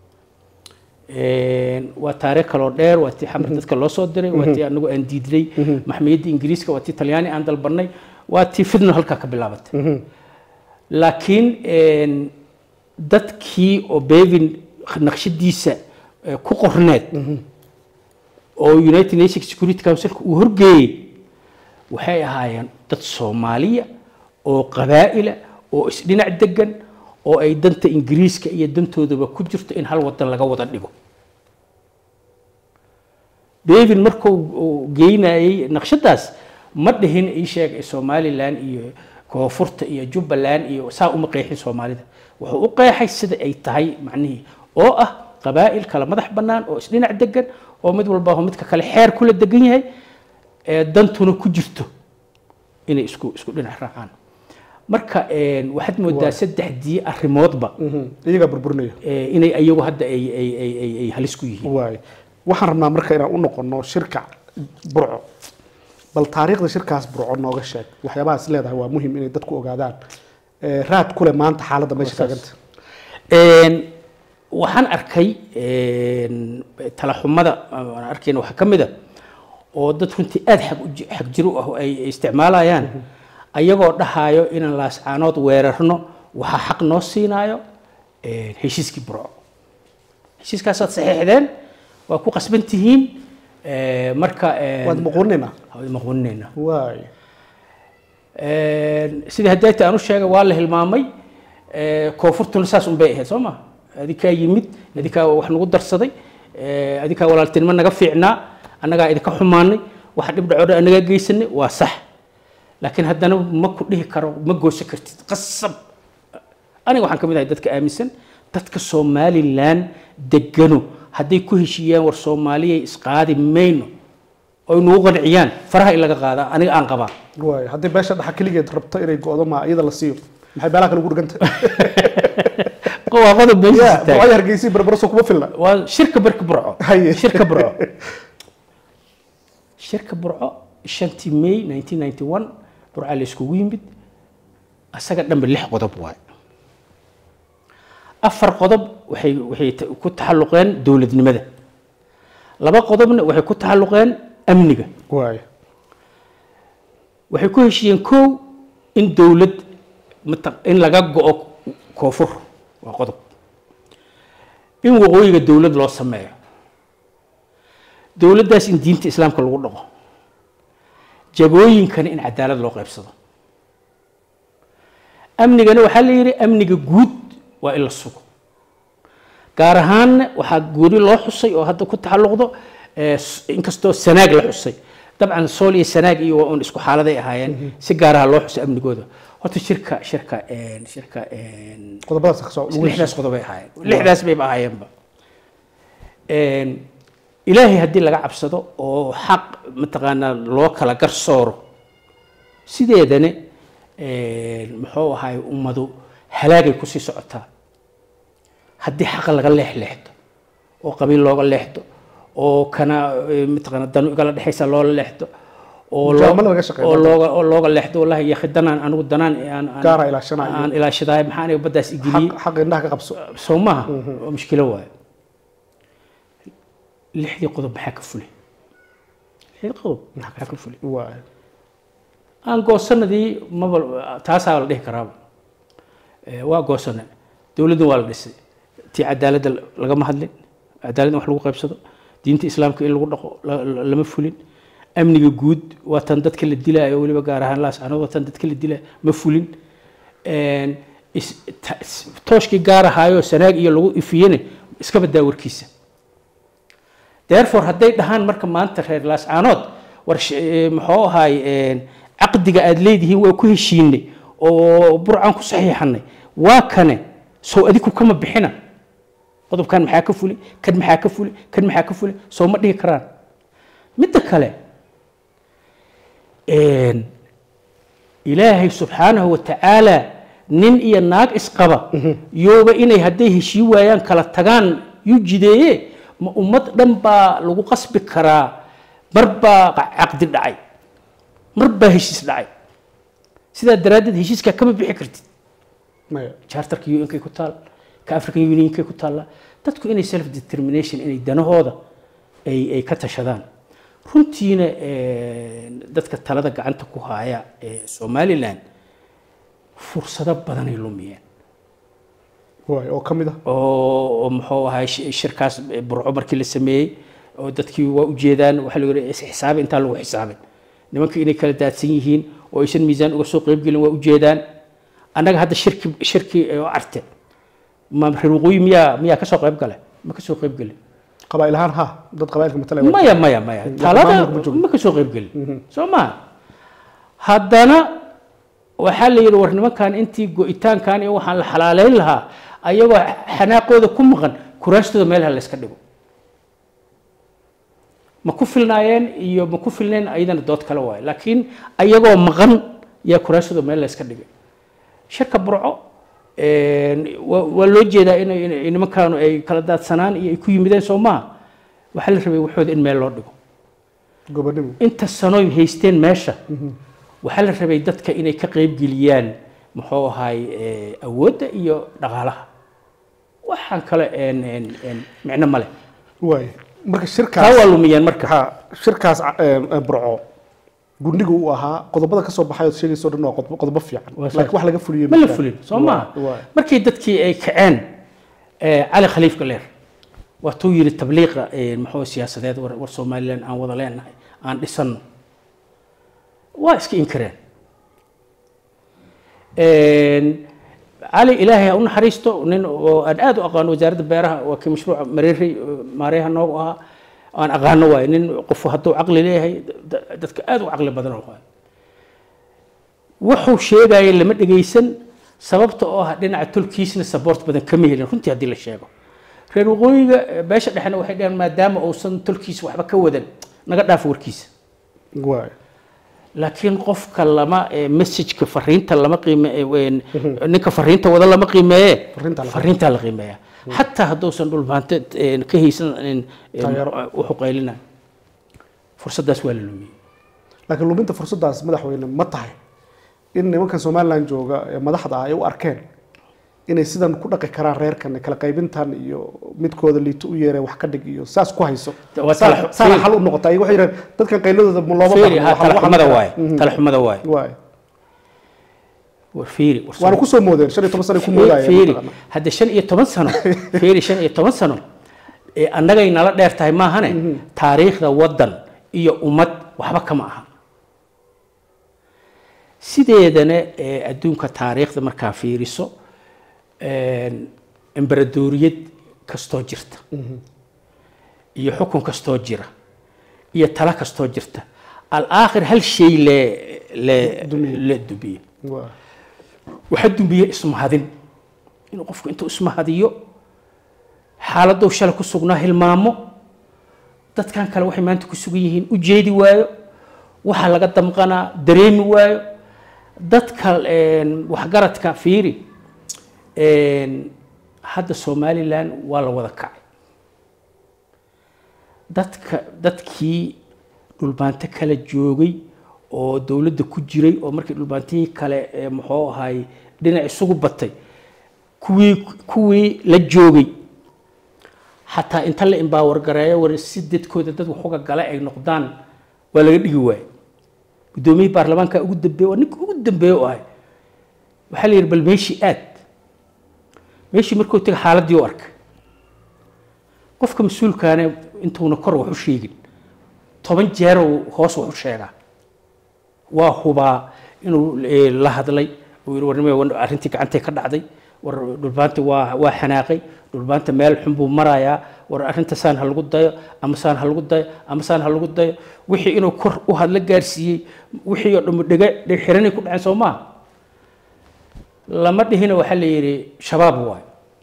waa taariikh kaloo dheer waa tii xamar dadka loo soo diray waa tii anagu aan diidnay maxmiyadda ingiriiska waa tii talyaani aan dalbanay waa tii fidno halkaa ka bilaabatay laakiin dadkii oo bevin naqshadiisa eh, ku qorneed oo united nations security councilka uu horgeeyey waxay ahaayeen dad soomaaliya oo qabaa'ila oo isdhinac degan oo ay danta ingiriiska iyo dantoodaba ku jirto in hal wadan laga wada dhigo bevin markuu uu geynayey naqshadaas ma dhihin ii sheeg somalilan iyo koonfurta iyo jubbaland iyo saa uma qeexin soomaalida wuxuu u qeexay sida ay tahay macnihii oo ah qabaa'il kala madax bannaan oo isdhinac degan oo mid walba midka kale xeer kula degan yahay ee dantuna ku jirto inay isku isku dhinac raacaan marka waxaad moodaa saddexdii arrimoodba iyagaa burburinaya eh, inay ayagu hadda ay ay ay ay ay halis ku yihiin waay waxaan rabnaa marka inaan u noqono shirka burco bal taariikhda shirkaas burco nooga sheeg waxyaabahaas leedahay waa muhim inay dadku ogaadaan Eh, raad kule maanta xaaladda meesha taaganta Een, waxaan arkay een, talaxumada aan arkayna waxaa ka mid a oo dad runtii aada xag u ji- xag jiro ah oo ay ay isticmaalayaan ayagoo dhahayo inaan laascaanood weerarno waxaa xaq noo siinaayo een, heshiiskii burco heshiiskaasaad saxiixdeen waa ku qasban tihiin ee, marka een, waad muquuninaa waad maqwaninayna waay sidii haddayti aan u sheegay waa la hilmaamay ee, koonfurtuna saas un bay ahayd soo ma adikaa yimid adikaa wax nagu darsaday ee, adikaa walaaltinimo naga fiicnaa annagaa idinka xumaanay waxa dhib dhacoodha annagaa geysanay waa sax laakiin haddana ma ku dhihi karo ma gooso kartid qasab aniga waxaan ka mid ahay dadka aaminsan dadka somalilan degano hadday ku heshiiyaan war soomaaliyay isqaadi mayno oy nagu qanciyaan faraha in laga qaadaa aniga aan qabaa waay haddii beesha dhaxa keligeed rabto inay go-do ma iyada la siiyo maxay beelaha kale ugu dhiganta waa qodob ya meeshiisa taagan burco hargeysa berberaso kuma filna waa shirka barka burco Haye. shirka burco shirka burco shantii may 1991 burca la iskugu yimid asaga dhanba lix qodob waaye afar qodob waxay waxay ta- ku taxalluqeen dowladnimada laba qodobna waxay ku taxalluqeen amniga waay waxay ku heshiiyeen kow in dowlad mata- in laga go-o koonfur waa qodob in waqooyiga dowlad loo sameeyo dowladdaas in diinta islaamka lagu dhaqo jagooyinkana in cadaalad loo qaybsado amnigana waxaa la yidhi amniga guud waa in la sugo gaar ahaanna waxaa gooni loo xusay oo hadda ku taxalluqdo eh, s- inkastoo sanaag la xusay dabcan sool iyo sanaag iyo waa un isku xaaladay ahaayeen si gaaraha loo xusay amnigooda horta shirka shirka een, shirka een, qodobadaas ka soo lixdaas qodobay ahaayeen lixdaas bayba ahaayeenba Een, ilaahay haddii laga cabsado oo xaq mataqaanaa loo kala garsooro sideedana een, muxuu ahaay ummadu halaagay kusii socotaa haddii xaqa laga leexleexdo oo qabiil looga leexdo oo kana eh, mataqaanaa danu igala dhexaysa loola leexdo oo loo- Mujaamalo laga shaqeeyo. oo looga oo looga leexdo wallahi yakhi danaan anigu danaan aan- aan- Gaara ilaashanayo. aan ilaashadahay maxaa aniga baddaas igeliyey xaq xaq indhaha ka qabso soo maaha waa mushkilo waayo lixdii qodob maxaa ka fulay lixdii qodob maxaa ka fulay waay aan goosanadii maba taasaa la dhihi karaaba Eh, waa goosana dowladdan waa la dhisay tii cadaaladda lagama hadlin cadaalad in wax lagu qaybsado diinta islaamka in lagu dhaqo la- la- lama fulin amniga guud waa tan dadka la dilaayo weliba gaar ahaan laas anad waa tan dadka la dilaayo ma fulin Een, is- ta- is- tooshkii gaar ahaayoo sanaag iyo lagu ifiyene iska badaa warkiisa therefore hadday dhahaan marka maanta reer laascaanood war sh- eh, muxuu ahaay een, caqdiga aad leedihiin waa ku heshiinay oo burcaan ku saxiixanay waa kane sow adiku kama bixina qodobkan maxaa ka fuli kan maxaa ka fuli kan maxaa ka fuli soo ma dhihi karaan midda kale een, ilaahay subxaanahu wa tacaala nin iyo naag isqaba yooba inay hadday heshii waayaan kala tagaan yuu jideeye ma ummad dhan baa lagu qasbi karaa mar baa qa- caqdi dhacay mar baa heshiis dhacay sidaa daraaddeed heshiiskaa kama bixi kartid maya charterka un-kay ku taal ka african unionkay ku taalla dadku inay self determination inay danahooda ay ay ka tashadaan runtiina eh, dadka talada gacanta ku haya ee somaliland fursado badanay lumiyeen waay oo ka mid ah oo oo muxuu ahay shi- shirkaas burco markii la sameeyey oo dadkii waa ujeedaan waxaa lagu yidhi isxisaabi intaan lagu xisaabin nimanka inay kala daadsan yihiin oo aysan miisaan uga soo qaybgelin waa ujeedaan annaga hadda shirki shirki oo arte ma reer waqooyi miyaa miyaa kasoo qayb gale ma kasoo qayb gelin qabaa'il ahaan ha dad qabaa'ilka matalaya maya maya maya talada maamulka ma joogo. ma kasoo qayb gelin soo maha haddana waxaa la yidhi war nimankan intii go-itaankan iyo waxaan la xalaaleyn lahaa ayagoo xanaaqooda ku maqan kuraastooda meelaha la iska dhigo ma ku filnaayeen iyo ma ku filneen ayadana dood kale waayo laakiin ayagoo maqan yaa kuraastooda meel la iska dhigay shirka burco een, waa waa loo jeedaa inay inay nimankaanu ay kala daadsanaan iyo ay ku yimideen soo maaha waxaa la rabay waxooda in meel loo dhigo gobonimo inta sanoy haysteen meesha waxaa la rabay dadka inay ka qaybgeliyaan muxuu ahaay eh, awoodda iyo dhaqaalaha waxaan kale een, een, een, micno male waay marka taa shirkaas waa lumiyeen marka ha shirkaas eh, eh, burco gundhiga uu ahaa qodobada ka soo baxay ood sheegayso dhan waa qodobo qodobo fiican Waa sax. laakiin wax laga fuliyey ma la jiraan. fulin soo maaha waay markii dadkii ay kaceen eh, cali khaliif galeer waatuu yidhi tabliiqa eh, muxuu siyaasadeed war war somalilan aan wada leenahay aan dhisano waa iska inkireen Een, cali ilaahay ha u naxariisto nin oo aan aad u aqaano wasaaradda beeraha waa kii mashruuca mareeri maareeha noogu ahaa aan aqaano waaye nin qofu hadduu caqli leeyahay da- dadka aad u caqli badan waaye wuxuu sheegaya lama dhegaysan sababta oo ah dhinaca tolkiisna support badan kama helin runtii haddii la sheego reer waqooyiga eh, beesha dhexena waxay dhaheen maadaama uusan tolkiisa waxba ka wadan naga dhaafo warkiisa waay laakiin qofka lama eh, messageka fariinta lama qiime eh, een, ninka fariinta wada lama qiimeeye Fariinta la- fariintaa la qiimeeya xataa hadduusan dhulbaante een, ka haysan een, een, Taageero. wuxuu qaylinayo fursaddaas waa la lumiyey laakiin luminta fursaddaas madaxweyne ma tahay in nimankan somalilan jooga ee madaxda ah ay u arkeen inay sidan ku dhaqi karaan reerkan kala qaybintan iyo midkooda liito u yeeree wax ka dhig iyo saas ku hayso Waa Saa- tala- saana fiir. xal u noqota ay waxay yidhahdeen dadkan qayladooda ma looma fiiri baahno, ha waxaa lagu talaxumada xallin waaye karaa. Mhm. talaxumada waaye Waay. war fiiri war waana kusoo moodeen shan iyo toban sano ku moodayeen fiiri mataqaana. hadda shan iyo toban sano fiiri shan iyo toban sano ee annagay nala dheer tahay maahane taariikhda waddan iyo ummad waxba kama aha sideedana ee adduunka taariikhda markaa fiiriso een, embaradoriyad kastoo jirta iyo xukun kastoo jira iyo tala kastoo jirta alaakhir hal shay le le Dumiye. le dumiye Waay. waxaa dumbiye ismahadin inuu qofku intuu ismahadiyo xaaladuu shalay ku sugnaa hilmaamo dadkan kale waxay maanta ku sugan yihiin u jeedi waayo waxaa laga damqanaa dareemi waayo dadka een, waxgaradka fiiri een, hadda somalilan waa la wada kacay dadka dadkii dhulbaanto kala joogay oo dowladda ku jiray oo markii dhulbaantihii kale ee muxuu ahaay dhinac isugu batay kuwii kuwii la joogay xataa inta la imbaawar gareeyo war si dadkooda dad waxuga gala ay noqdaan waa laga dhigi waaye guddoomiyihii baarlamaanka ugu dambeeye waa ninka ugu dambeeye u ahay waxaa la yidhi bal meeshii aad meeshii markuu tegay xaaladdii u arkay qofka mas-uulkaane intuuna kor wax u sheegin toban jeer uu hoos wax u sheegaa waa hubaa inuu eh, la hadlay uu yidhi warnimay war arrintii gacantay ka dhacday war dhulbaanta waa waa xanaaqay dhulbaanta meel xun buu marayaa war arrinta saan ha lagu dayo ama saan ha lagu dayo ama saan ha lagu dayo wixii inuu kor u hadla gaarsiiyey wixii oo dhammu dhega dheg xiranay ku dhaceen soo maaha lama dhihina waxaa la yidhi shabaab waay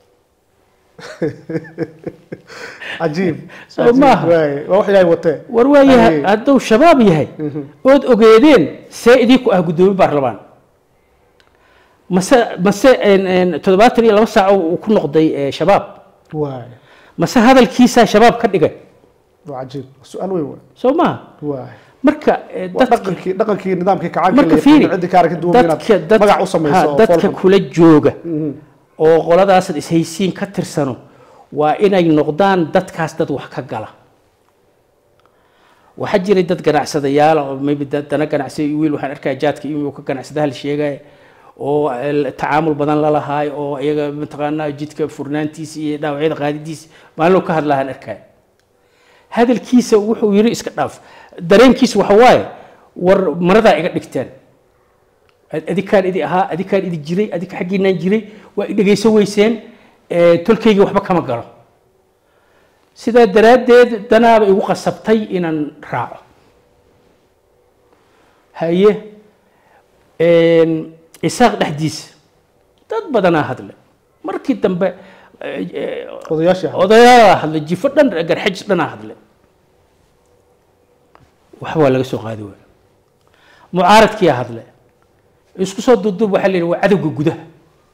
cajiib Soo cajiib, maaha. waay. waa wax ilaahay watee war waa yahay Ay. hadduu shabaab yahay ood ogeedeen see idinku ah guddoomiye baarlamaan mase mase een, een, toddobaatan iyo laba saac uu ku noqday eh, shabaab waay mase hadalkiisaa shabaab ka dhigay waa cajiib su-aal weyn waay soo maha waay marka eh, waa dadka dhaqankii dhaqankii nidaamkii kacaanka marka la fiiri ciddi kaara ka duwan inaad dadka dad- magac u samayso ha, oo dadka foolxun. kula jooga Mhm. oo qoladaasad ishaysiin ka tirsano waa inay noqdaan dadkaas dad wax ka gala waxaa jiray dad ganacsadayaal oo maybe dad dana ganacsi wiil waxaan arkaya jaadka inuu ka ganacsadaha la sheegaya oo el- tacaamul badan la lahaay oo iyaga mataqaanaa jidka furnaantiisa iyo dhaawacyada qaadidiisa maalin ka hadlahaan arkaya hadalkiisa wuxuu yiri iska dhaaf dareenkiisa waxa waaye war maradaa iga dhigteen Ad- adikaan idi ahaa adikaan idi jiray adika xaggiinaan jiray waa i dhegayso weyseen ee, tolkayga waxba kama galo sidaa daraaddeed danaaba igu qasabtay inaan raaco haye een, isaaq dhexdiisa dad badanaa hadle markii dambe eh, eh, odayaashii ahaa. odayaala hadle jifo dhan garxajis dhanaa hadle waxba waa laga soo qaadi waaya mucaaradkiyaa hadle isku soo duuduub waxaa la yidhi waa cadowga gudaha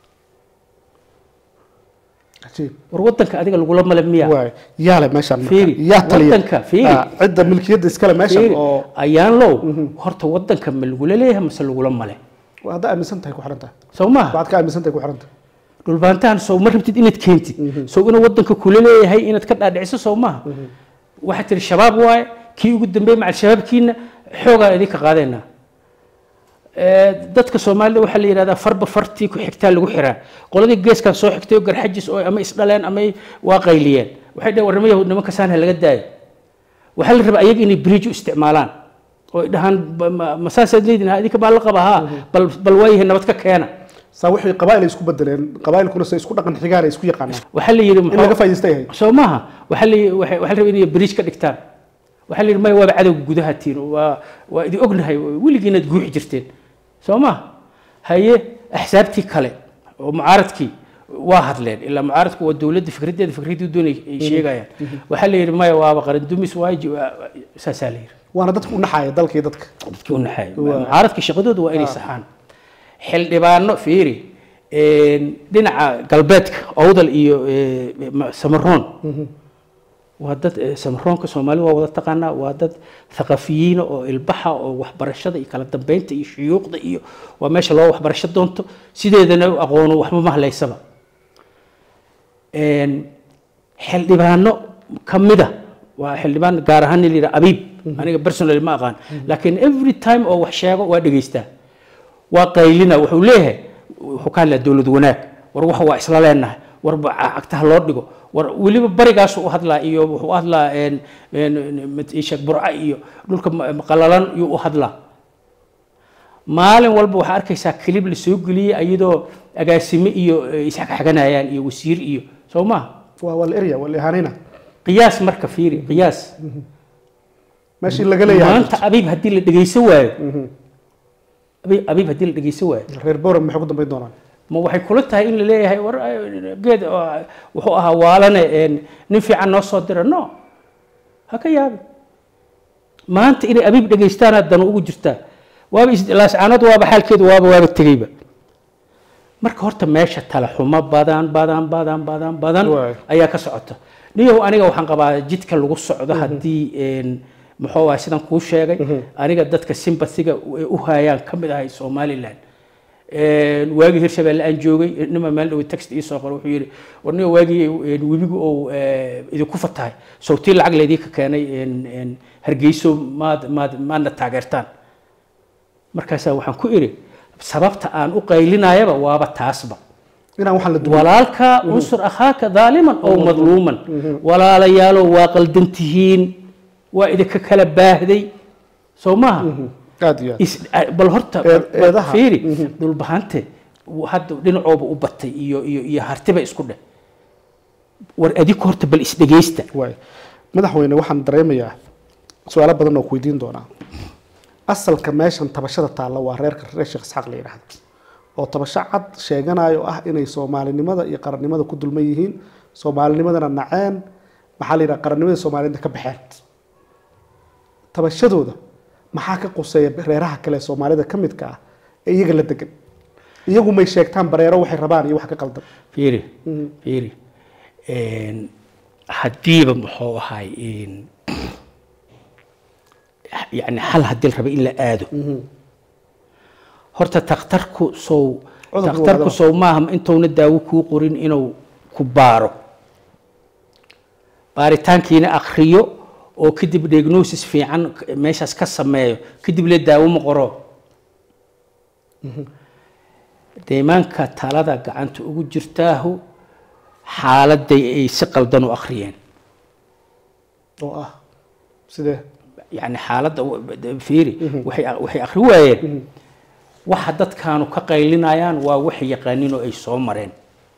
cajiib war wadanka adiga lagula male miya waay yaa le meeshaan marka? Fiiri, yaa taliya wadanka, fiiri. Ah, cidda milkiyadda iskale meeshan Fiiri, oo ayaan low horta wadanka ma lagula leeyahay mase lagula male waa haddaa aaminsan tahay ku xiran tahay soo maaha waxaad ka aaminsan tahay ku xiran tahay dhulbaantahan soo ma rabtid inaad keentid soo inuu wadanka kula leeyahay inaad ka dhaadhiciso soo maaha waxaad tihi shabaab waaye kii ugu dambeeyey macal shabaabkiina xoogaa idinka qaadeenaa Ee, dadka soomaalida waxaa la yidhahdaa farba fartii ku xigtaa lagu xiraa qoladii geeskan soo xigtay oo garxajis oo ama isdhaleen ama ay waa qayliyeen waxay dhaheen warnimo yahuud nimanka saan ha laga daayo waxaa la rabaa ayaga inay bridge u isticmaalaan oo ay dhahaan ba- ma ma saasaad leedihin ha idinka baa la qaba haa bal bal waayahay nabad ka keena saa wixii qabaa'il ay isku bedeleen qabaa'ilkuna say isku dhaqan xigaan ay isku yaqaanaan waxaa la yidhi in muxuu- laga faa'iidaystay ahayd soo maaha waxaa la waxay waxaa la rabaa inay bridge ka dhigtaan waxaa la yidhi maya waaba cadowga gudaha tiin waa waa idin ognahay weligiinaad guuxi jirteen soo maaha haye axsaabtii kale oo mucaaradkii waa hadleen ilaa mucaaradku waa dowladda fikraddeeda fikraddii doonay ay sheegayaan waxaa la yidhi maya waaba qaran dumis waayo saasaa la yidhi waana dadka u naxaya dalkii dadka dadkii u naxay mucaaradka shaqadooda waa inay saxaan xildhibaano fiiri dhinaca galbeedka owdal iyo samaroon waa dad samaroonka soomaali waa wada taqaanaa waa dad thaqafiyiina oo ilbaxa oo waxbarashada iyo kala dambeynta iyo shuyuuqda iyo waa meesha loo waxbarasho doonto sideedana u aqoono waxba ma halaysaba xildhibaano ka mida waa xildhibaan gaar ahaan nin layidhaha abiib aniga personally ma aqaan laakiin every time oo wax sheego waa dhegaystaa waa qaylina wuxuu leeyahay wuxuu ka hadlaa dowlad wanaag war wax waa isla leenahay war cagtaha loo dhigo war weliba barigaasu u hadlaa iyo wuxuu u hadlaa sheekh burca iyo dhulka qalalan yuu u hadlaa maalin walba waxaa arkaysaa kilib la soo geliyey iyadoo agaasime iyo isxagxaganayaan iyo wasiir iyo soo maha waa waa la erya waa la ihaanayna qiyaas marka fiiri qiyaas meeshii laga leeyahay maanta abiib haddii la dhegeysan waayo abiib abiib haddii la dhegeysan waayo reer boram maxay ku dambayn doonaan ma waxay kula tahay in la leeyahay war geed wuxuu ahaa waalane nin fiican noo soo dira no ha ka yaabi maanta inay abiib dhegeystaana dan ugu jirtaa waaba laascaanood waaba xaalkeedu waaba waaba tegeyba marka horta meesha tala xumo badan badan badan badan badan ayaa ka socota niyahow aniga waxaan qabaa jidka lagu socdo haddii muxuu ahay sidan kuu sheegay aniga dadka sympathiga u hayaan ka mid ahay somaliland waagii hirshabeelle aan joogay nima meel dhow text ii soo qoro wuxuu yidhi war niga waagii webigu uu idinku fatahay sawtii lacag laydinka keenay hargeyso maad maad maadna taageertaan markaasaa waxaan ku idhi sababta aan u qaylinayaba waaba taasba inaan waxaan la duwan walaalka unsur akhaaka daaliman oo madluuman walaalayaaloo waa qaldan tihiin waa idinka kala baahday soo maaha aad iyo aad is- bal horta Eed- eedaha. fiiri dhulbahante hadda dhinacooba u batay iyo iyo iyo hartiba isku dheh war adinku horta bal isdhegeysta waay madaxweyne waxaan dareemayaa su-aalo badan oo ku weydiin doonaa asalka meeshan tabashada taalla waa reerka reer sheekh isxaaq la yidhaahdo oo tabasho cad sheeganayo ah inay soomaalinimada iyo qarannimada ku dulman yihiin soomaalinimadana naceen maxaa la yidhaha qarannimada soomaaliyadna ka baxeen tabashadooda maxaa ka quseeya reeraha kale ee soomaalida ka midka ah ee iyaga la degan iyagu may sheegtaan bareero waxay rabaan iyo wax ka qaldan fiiri fiiri haddiiba muxuu ahay yani hal haddii la raba in la aado horta takhtarku sow Cudurku takhtarku waa sow maaha intuuna daawo kuu qorin inuu ku baaro baaritaankiina akriyo oo kadib diagnosis fiican meeshaas ka sameeyo kadib le daawo ma qoro deymaanka talada gacanta ugu jirtaahu xaaladay ay si qaldan u akhriyeen oo ah sidee yani xaaladda fiiri waxay waxay akhri waayeen waxa dadkaanu ka qaylinayaan waa waxay yaqaanin oo ay soo mareen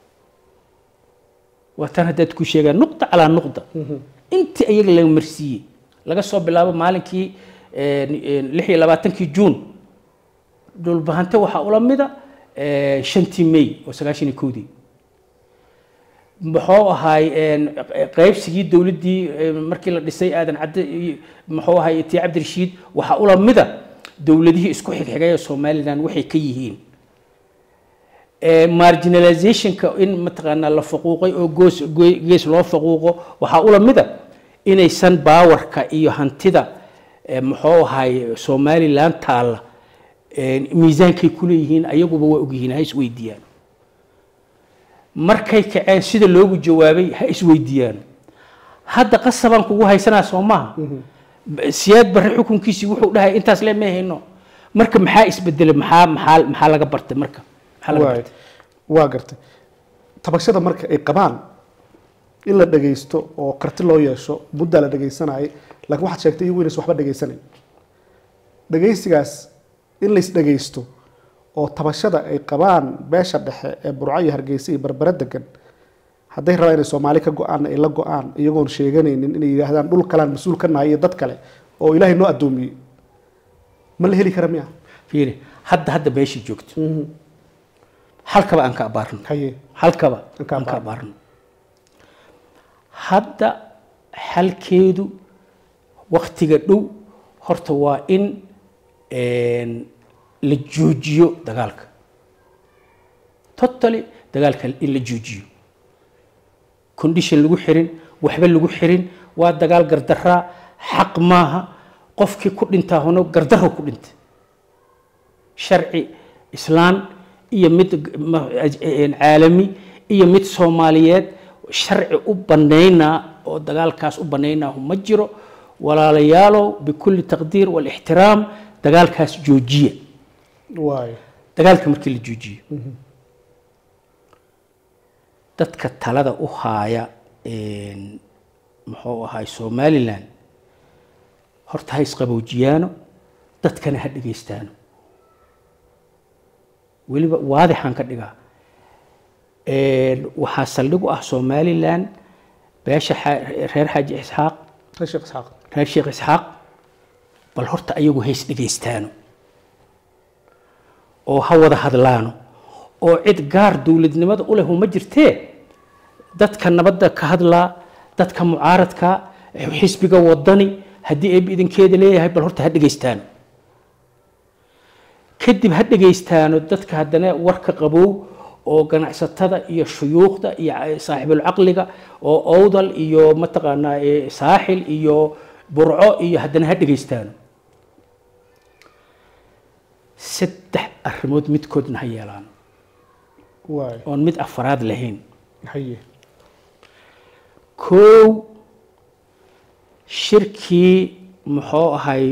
waa tan haddaad ku sheegaan nuqda calaa nuqda intii ayaga laga marsiiyey laga soo bilaabo maalinkii lix iyo labaatankii juun dhulbahante waxaa ula mida shantii may oo sagaashan iyo kowdii muxuu ahaay qaybsigii dowladdii markii la dhisay aadan cadde iyo muxuu ahaay tii cabdirashiid waxaa ula mida dowladihii isku xigxigay ee somaliland waxay ka yihiin marginalizationka in mataqaanaa la faquuqay oo goos goy- gees loo faquuqo waxaa ula mida inaysan baawarka iyo hantida eh, muxuu ahaay somaliland taalla eh, miisaankay kuleeyihiin ayaguba waa ogyihiin ha isweydiiyaan markay kaceen sida loogu jawaabay ha isweydiiyaan hadda qasabaan kugu haysanaa soo maaha siyaad barre xukunkiisii wuxuu dhahay intaas le may hayno marka maxaa isbedelay maxaa maxaa maxaa laga bartay marka maxaa laga waay bartay waa gartay tabashada marka ay qabaan in la dhagaysto oo karti loo yeesho muddaa la dhagaysanayay laakiin waxaad sheegtay iyagu inaysan waxba dhagaysanayn dhagaysigaas in lays dhagaysto oo tabashada ay qabaan beesha dhexe ee burco iyo hargeysa iyo barbare degan hadday rabaan inay soomaali ka go-aan ay la go-aan iyagoon sheeganaynin inay yidhaahdaan dhul kalaan mas-uul ka nahay iyo dad kale oo ilaahay noo addoomiyey ma la heli kara miya fiiri hadda hadda meeshii joogto halkaba aan ka abaarno haye halkaba Aan ka aan ka abaarno. abaarno hadda xalkeedu waktiga dhow horta waa in la joojiyo dagaalka totally dagaalka in la joojiyo condition lagu xirin waxba lagu xirin waa dagaal gardaraa xaq maaha qofkii ku dhintaa hono gardaro ku dhintay sharci islaan iyo mid caalami iyo mid soomaaliyeed sharci u banaynaa oo dagaalkaas u banaynaa ma jiro walaalayaalow bikulli taqdiir walixtiraam dagaalkaas joojiya waay dagaalka markii la joojiyo dadka talada u haaya muxuu ahaay somalilan horta ha isqaboojiyaano dadkana ha dhegaystaano weliba waadixaan ka dhigaa waxaa saldhig u ah somalilan beesha reer xaaji isxaaq sheekh isxaaq reer sheekh isxaaq bal horta ayagu hays dhegaystaano oo ha wada hadlaano oo cid gaar dowladnimada u leh uma jirtee dadka nabadda ka hadlaa dadka mucaaradka xisbiga wadani haddii eeb idinkeeda leeyahay bal horta ha dhegaystaano kadib ha dhegaystaano dadka haddana warka qabow oo ganacsatada iyo shuyuukhda iyo saaxibulcaqliga oo owdal iyo mataqaanaa saaxil iyo burco iyo haddana ha dhegaystaano saddex arrimood midkoodna ha yeelaan waay oon mid afaraad lahayn haye kow shirkii muxuu ahay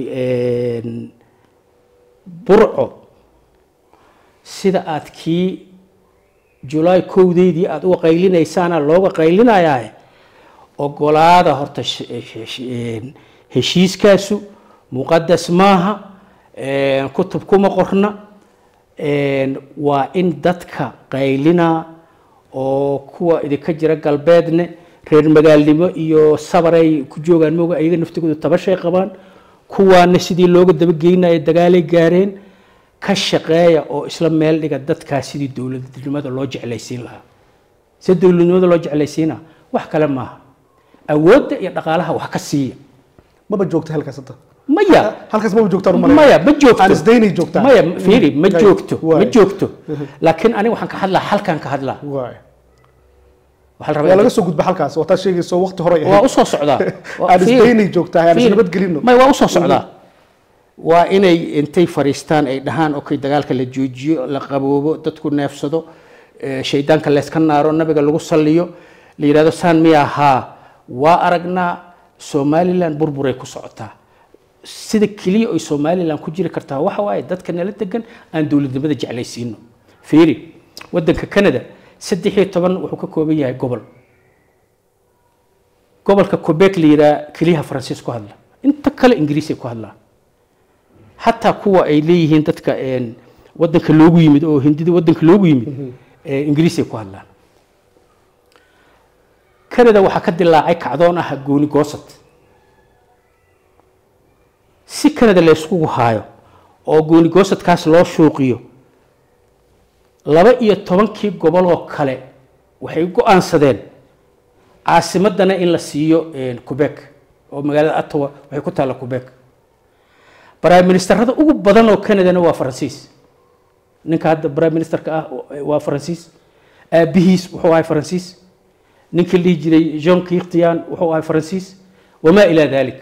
burco sida aad kii julaay kowdeydii aada uga qaylinaysaana looga qaylinayaae ogolaada horta heshiiskaasu muqadas maaha kutub kuma qorna waa in dadka qaylinaa oo kuwa idinka jira galbeedne reer magaalnimo iyo sabaray ku joogaan mooga ayaga naftigooda tabashay qabaan kuwaana sidii looga dabageynaya dagaalay gaareen ka shaqeeya oo isla meel dhiga dadkaas sidii dowladnimada loo jeclaysiin lahaa si dowladnimada loo jeclaysiina wax kale maaha awoodda iyo dhaqaalaha wax ka siiya maba joogta halkaas hadda maya halkaas maba joogtaan u malay maya ma joogto aan isdaynay joogtaa maya fiiri ma Hay. joogto ma Waay. joogto laakiin aniga waxaan ka hadlaa halkan ka hadlaa waay waxaa la waa rabaa laga soo gudba halkaas waa taa sheegayso waqti hore ay waa ahayd usoo socdaa Waa- aan fiiri. isdaynay joogtaa aan Fiiri. isnabadgelino may waa usoo socdaa waa inay intay fariistaan ay dhahaan okay dagaalka la joojiyo la qaboobo dadku neefsado eh, shaydaanka layska naaro nabiga lagu saliyo la yidhahdo saan miya haa waa aragnaa somalilan burburay ku socotaa sida keliya oy somalilan ku jiri kartaa waxa waaye dadka nala degan aan dowladnimada jeclaysiino fiiri wadanka canada saddex iyo toban wuxuu ka kooban yahay gobol gobolka quebec la yidhaha keliyaha faransiis ku hadla inta kale ingiriisay ku hadlaan xataa kuwa ay leeyihiin dadka een, wadanka loogu yimid oo hindida wadanka loogu yimid ee, ingiriisay ku hadlaan canada waxaa ka dilaacay kacdoon ah gooni goosad si canada la yskugu haayo oo gooni goosadkaas loo shuuqiyo laba iyo tobankii goboloo kale waxay go-aansadeen caasimadana in la siiyo een, quebec oo magaalada ottawa waxay ku taalla quebec prime ministerada ugu badan oo canadana waa faransiis ninka hadda prime ministerka ah waa faransiis aabihiis wuxuu ahay faransiis ninkii la dhihi jiray jean kirtian wuxuu ahay faransiis wamaa ilaa dalik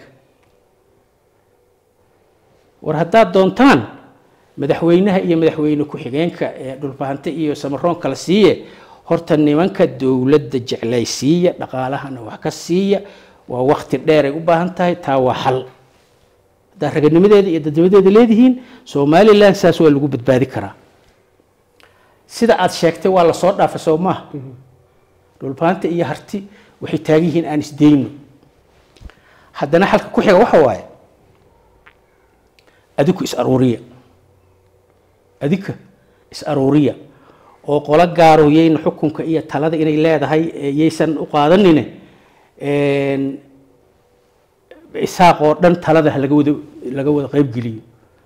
war haddaad doontaan madaxweynaha iyo madaxweyne ku-xigeenka ee dhulbahante iyo samaroon kala siiye horta nimanka dowladda jeclaysiiya dhaqaalahana wax ka siiya waa wakti dheer ay u baahan tahay taa waa xal haddaad raganimadeeda iyo dadnimadeeda leedihiin somalilan saas waa lagu badbaadi karaa sida aad sheegtay waa lasoo dhaafay soo maaha dhulbahanta iyo harti waxay taagan yihiin aan isdayno haddana xalka ku xiga waxa waaye adiku is aruuriya adika is aruuriya oo qolo gaaro yayna xukunka iyo talada inay leedahay ee yaysan u qaadanine een, isaaq oo dhan talada ha laga wada laga wada qaybgeliyo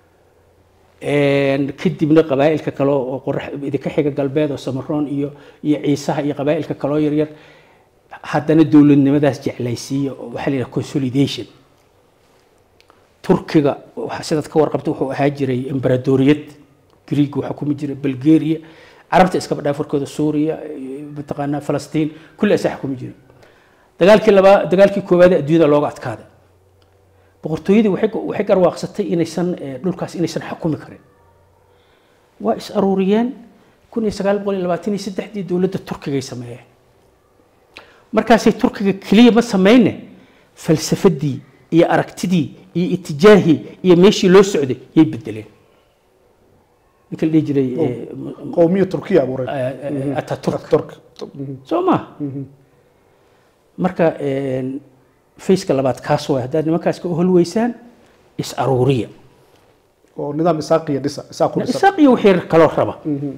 Een, kadibna qabaa'ilka kale oo qorax idinka xiga galbeed oo samaroon iyo iyo ciisaha iyo qabaa'ilka kaloo yaryar haddana dowladnimadaas jeclaysiiya oo waxaa la yidhaha consolidation turkiga waxa sidaad ka warqabta wuxuu ahaa jiray embaradoriyad greeg waxaa kumi jiray bulgaria carabta iskaba dhaafarkooda suuriya mataqaanaa falastiin kulli asaa xukumi jiray dagaalkii labaa dagaalkii koowaad ee adduunyada looga adkaaday boqortooyadii waxay waxay garwaaqsatay inaysan dhulkaas inaysan xukumi karin waa is aruuriyeen kun iyo sagaal boqol iyo labaatan iyo saddexdii dowladda turkigay sameeyeen markaasay turkiga keliya ma sameyne falsafadii iyo aragtidii iyo itijaahii iyo meeshii loo socday yay bedeleen ninka la dhihi jiray qowmiya turkiya abuuray ataturk turk soo ma marka faceka labaad kaas waay haddaad nimankaas ka holweysaan is aruuriya oo nidaam isaaqiya dhisa isaa ku dhisan isaaq iyo wixii kaloo raba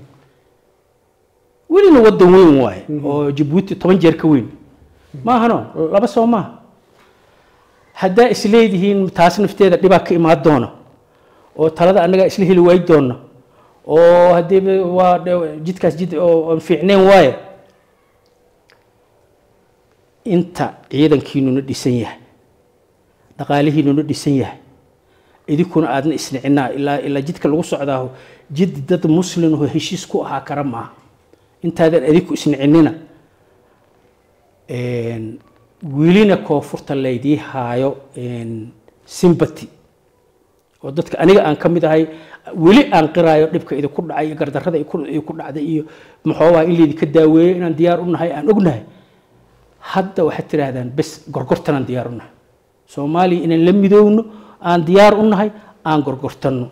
welina wadan weyn waaye oo jabuuti toban jeer ka weyn maahano laba soo maaha haddaa isleedihiin taas nafteeda dhibaa ka imaan doona oo talada annagaa isla heli waay doona oo haddii waa jidkaas jid oo aan fiicneen waaye inta ciidankiinuna dhisan yahay dhaqaalihiinuna dhisan yahay idinkuna aadna isnicinaa ilaa ilaa jidka lagu socdaaho jid dad muslim oo heshiis ku ahaa kara maaha intaadan adinku isnicinina welina koonfurta laydii haayo sympathy oo dadka aniga aan ka mid ahay weli aan qiraayo dhibka idinku dhacay iyo gardarrada idinku dhacday iyo muxoobaha in laydinka daaweeyo inaan diyaar u nahay aan ognahay hadda waxaad tidhaahdaan bes gorgortanaan diyaar u nahay soomaaliya inaan la midoowno aan diyaar u nahay aan gorgortanno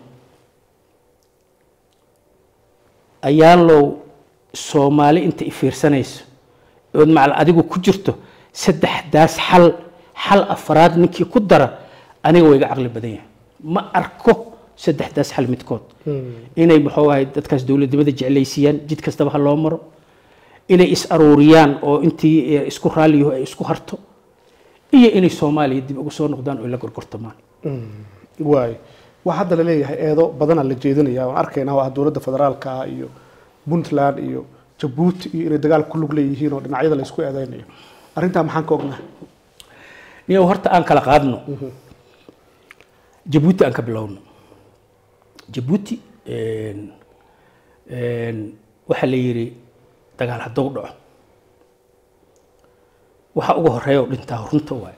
ayaalow soomaali inta i fiirsanayso ood macal adigu ku jirto saddexdaas xal xal afraad ninkii ku dara aniga wayga caqli badan yahay ma arko saddexdaas xal midkood inay muxuu ahay dadkaas dowladnimada jeclaysiiyaan jid kastaba ha loo maro inay is aruuriyaan oo intii isku raalliyaho ay isku harto iyo inay soomaaliya dib ugu soo noqdaan oo la gorgortamaan waay waxaa hadda laleeyahay eedo badanaa la jeedinaya waan arkaynaa oo ah dowladda federaalka ah iyo puntland iyo jabuuti iyo inay dagaal ku lug leeyihiin oo dhinacyada la isku eedeynayo arrintaa maxaan ka ognahay niyow horta aan kala qaadno jabuuti aan ka bilowno jabuuti waxaa la yidhi dagaal hadduu dhaco waxa ugu horeeya oo dhintaa runta waaye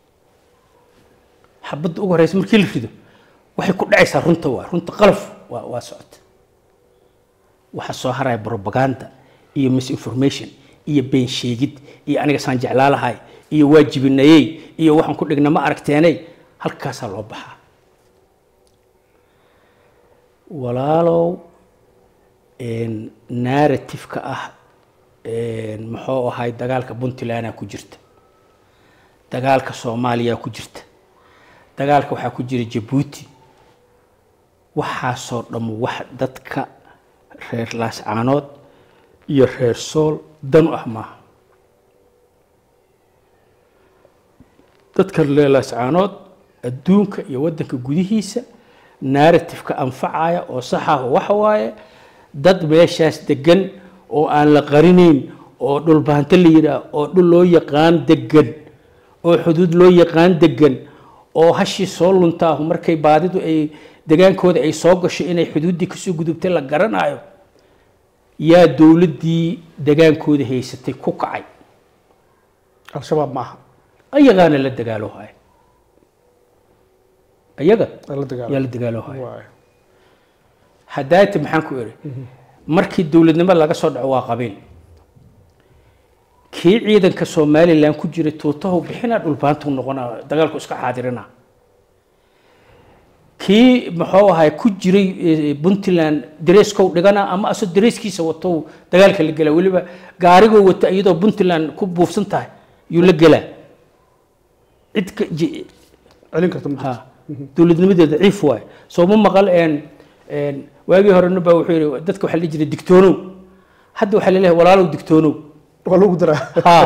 xabadda ugu horeysa markii la rido waxay ku dhacaysaa runta waaye runta qalaf waa waa socota waxaa soo haraya propaganda iyo misinformation iyo been sheegid iyo aniga saan jeclaalahay iyo waajibinayey iyo waxaan ku dhigna ma aragteenay halkaasaa loo baxaa walaalow narrative-ka ah muxuu ahay dagaalka puntlandaa ku jirta dagaalka soomaaliya ku jirta dagaalka waxaa ku jira jabuuti waxaasoo dhammo wax dadka reer laascaanood iyo reer sool dan u ah maaha dadka reer laascaanood adduunka iyo waddanka gudihiisa narrative-ka anfacaya oo saxaah waxa waaye dad meeshaas degan oo aan la qarinayn oo dhulbaanto la yidhaah oo dhul loo yaqaan degan oo xuduud loo yaqaan degan oo hashii soo luntaahu markay baadidu ay degaankooda ay soo gasho inay xuduuddii kasoo gudubtay la garanayo yaa dowladdii degaankooda haysatay ku kacay al-shabaab maaha ayagaana la dagaalo haya ayaga la dagaalo yaa la dagaalo haya waay hadaati maxaan ku iri markii dowladnimo laga soo dhaco waa qabiil kii ciidanka somalilan ku jiray tuutahu bixina dhulbaantu noqona dagaalku iska xaadirina kii muxuu ahay ku jiray puntland dareeskow dhigana ama asoo dareeskiisa wato dagaalka la gelaa weliba gaarigoo wata iyadoo puntland ku buufsan tahay yuu la gelaa cid ka ji- celin karta ma jirto ha dowladnimadeeda ciif waaye soo ma maqal een een waagii horena baa wuxuu yidhi dadka waxaa la dhihi jiray digtoonow hadda waxaa laleeyahay walaalow digtoonow waa lagu daraa ha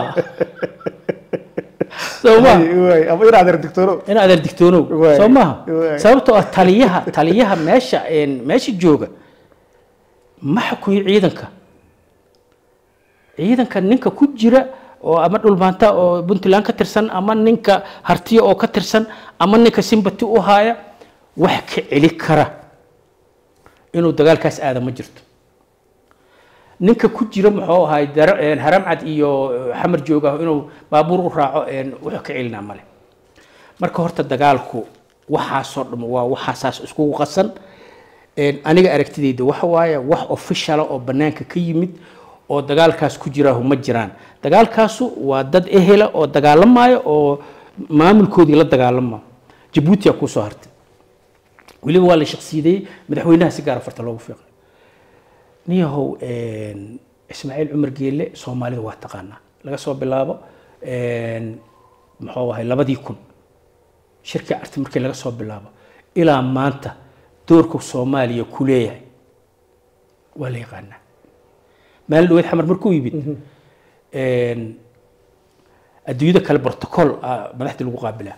soo ma waay ama in adeer digtoono in adeer digtoonow Waay, soo maha waay. sababtoo ah taliyaha taliyaha meesha een meesha jooga ma xukuyo ciidanka ciidanka ninka ku jira oo ama dhulmaanta oo puntland ka tirsan ama ninka hartiya oo ka tirsan ama ninka simbati u haaya wax ka celi kara inuu dagaalkaas aada ma jirto ninka ku jira muxuu ahay haramcad iyo xamar jooga inuu baabuur u raaco wax ka celinaa male marka horta dagaalku waxaasoo dham waa waxaasaas iskugu qasan aniga aragtidayda waxa waaye wax officiala oo banaanka ka yimid oo dagaalkaas ku jiraahu ma jiraan dagaalkaasu waa dad ehela oo dagaalamaya oo maamulkoodii la dagaalama jabuutiya kuusoo hartay weliba waa la shaqsiideeyey madaxweynaha si gaara farta loogu fiiqay niyahow ismaaciil cumar geelle soomaalida waa taqaanaa laga soo bilaabo muxuu ahay labadii kun shirkii carti markii laga soo bilaabo ilaa maanta doorka soomaaliya ku leeyahay waa la yaqaanaa maalin dhaweyd xamar markuu yimid adduunyada kale protocol madaxdii lagu qaabilaa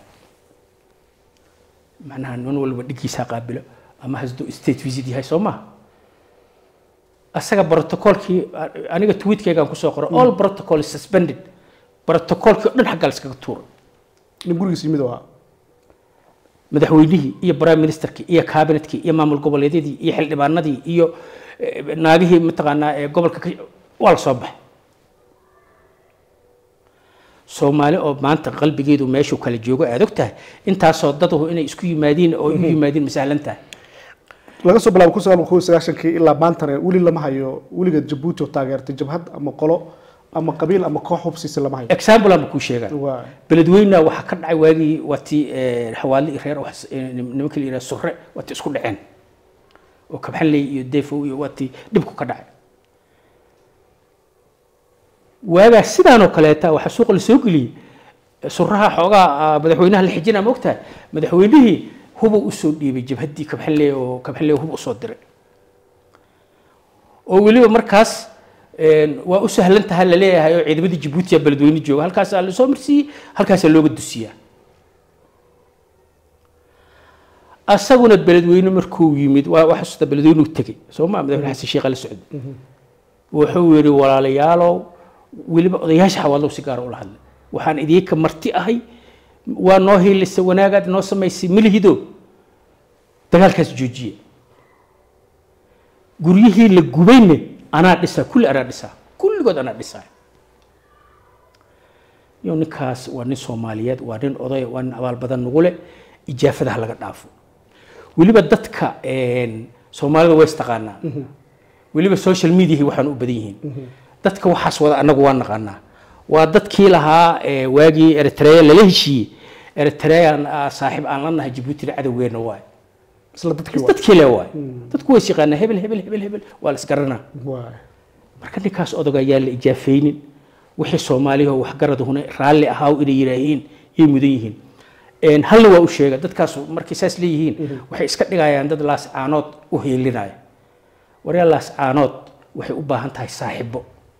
macnaha nin walba dhigiisaa qaabilo ama hasduu state visit yahay soo maha asaga protocolkii aniga tweetkeygaan kusoo qoray all protocol is suspended protocolkii o dhan xaggaa la iskaga tuuray nin gurigiis yimid oo ahaa madaxweynihii iyo prime ministerkii iyo cabinetkii iyo maamul goboleedyadii iyo xildhibaanadii iyo naagihii mataqaanaa ee gobolka waa la soo baxay soomaali oo maanta qalbigeedu meeshuu kala joogo aad og tahay intaasoo dadahu inay isku yimaadiin oo igu yimaadiin masahlan tahay laga soo bilaabo kun sagaal kun sagaashankii ilaa maantana weli lama hayo weliga jabuuti oo taageertay jabhad ama qolo ama qabiil ama koox hubsiisa lama hayo example ama kuu sheegaa waa beledweyna waxaa ka dhacay waagii waatii xawaale iyo reer nimanka la yidhaha surre waatii isku dhaceen oo kabxanley iyo defow iyo waatii dhibku ka dhacay waagaa sidaanoo kaleeta waxaa suuqa la soo geliyey suraha xoogaa madaxweynaha la xijina ma ogtahay madaxweynihii huba usoo dhiibay jabhaddii kabxanley oo kabxanley hub usoo diray oo weliba markaas waa u sahlan tahay la leeyahay oo ciidamadii jabuutiya beledweyne jooga halkaasaa la soo marsiiyey halkaasaa looga dusiyaa asaguna beledweyne markuu yimid waa waa xasuusta beledweynuu tegey soo ma madaxweyne xasan sheekha la socday wuxuu yidhi walaalayaalow weliba odayaasha xawaalow si gaara ula hadlay waxaan idinka marti ahay waa noo hiilisay wanaagaad noo samaysay milihido dagaalkaas joojiya guryihii la gubayne anaa dhisaa kulli anaa dhisaa kulligood anaa dhisaa iyo ninkaas waa nin soomaaliyeed waa nin oday waa nin abaal badan nagu leh ijaafadaha laga dhaafo weliba dadka soomaalida way istaqaanaa weliba social mediahi waxaan u badan yihiin dadka waxaas wada annagu waa naqaanaa waa dadkii lahaa waagii eritrea lala heshiiyey eritrean saaxiib aan la nahay jabuutina cadowgeena waay isla dadkii waa dadkii le waay dadku way yaqaanaa hebel hebel hebel hebel waa la isgaranaa waay marka ninkaas odag ayaa la ijaafaynin wixii soomaaliya waxgaradahuna raalli ahaaw inay yidhaahiin yay mudan yihiin halna waa u sheega dadkaas markay saas leeyihiin waxay iska dhigayaan dad laascaanood u hiilinaya waryaa laascaanood waxay u baahan tahay saaxibo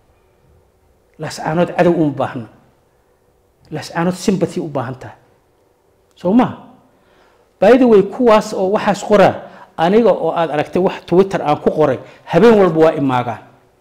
laascaanood cadow uma baahna laascaanood sympathy u baahan tahay soo maha by the way kuwaas oo waxaas qoraa aniga oo aad aragtay wax twitter aan ku qoray habeen walba waa imaagaan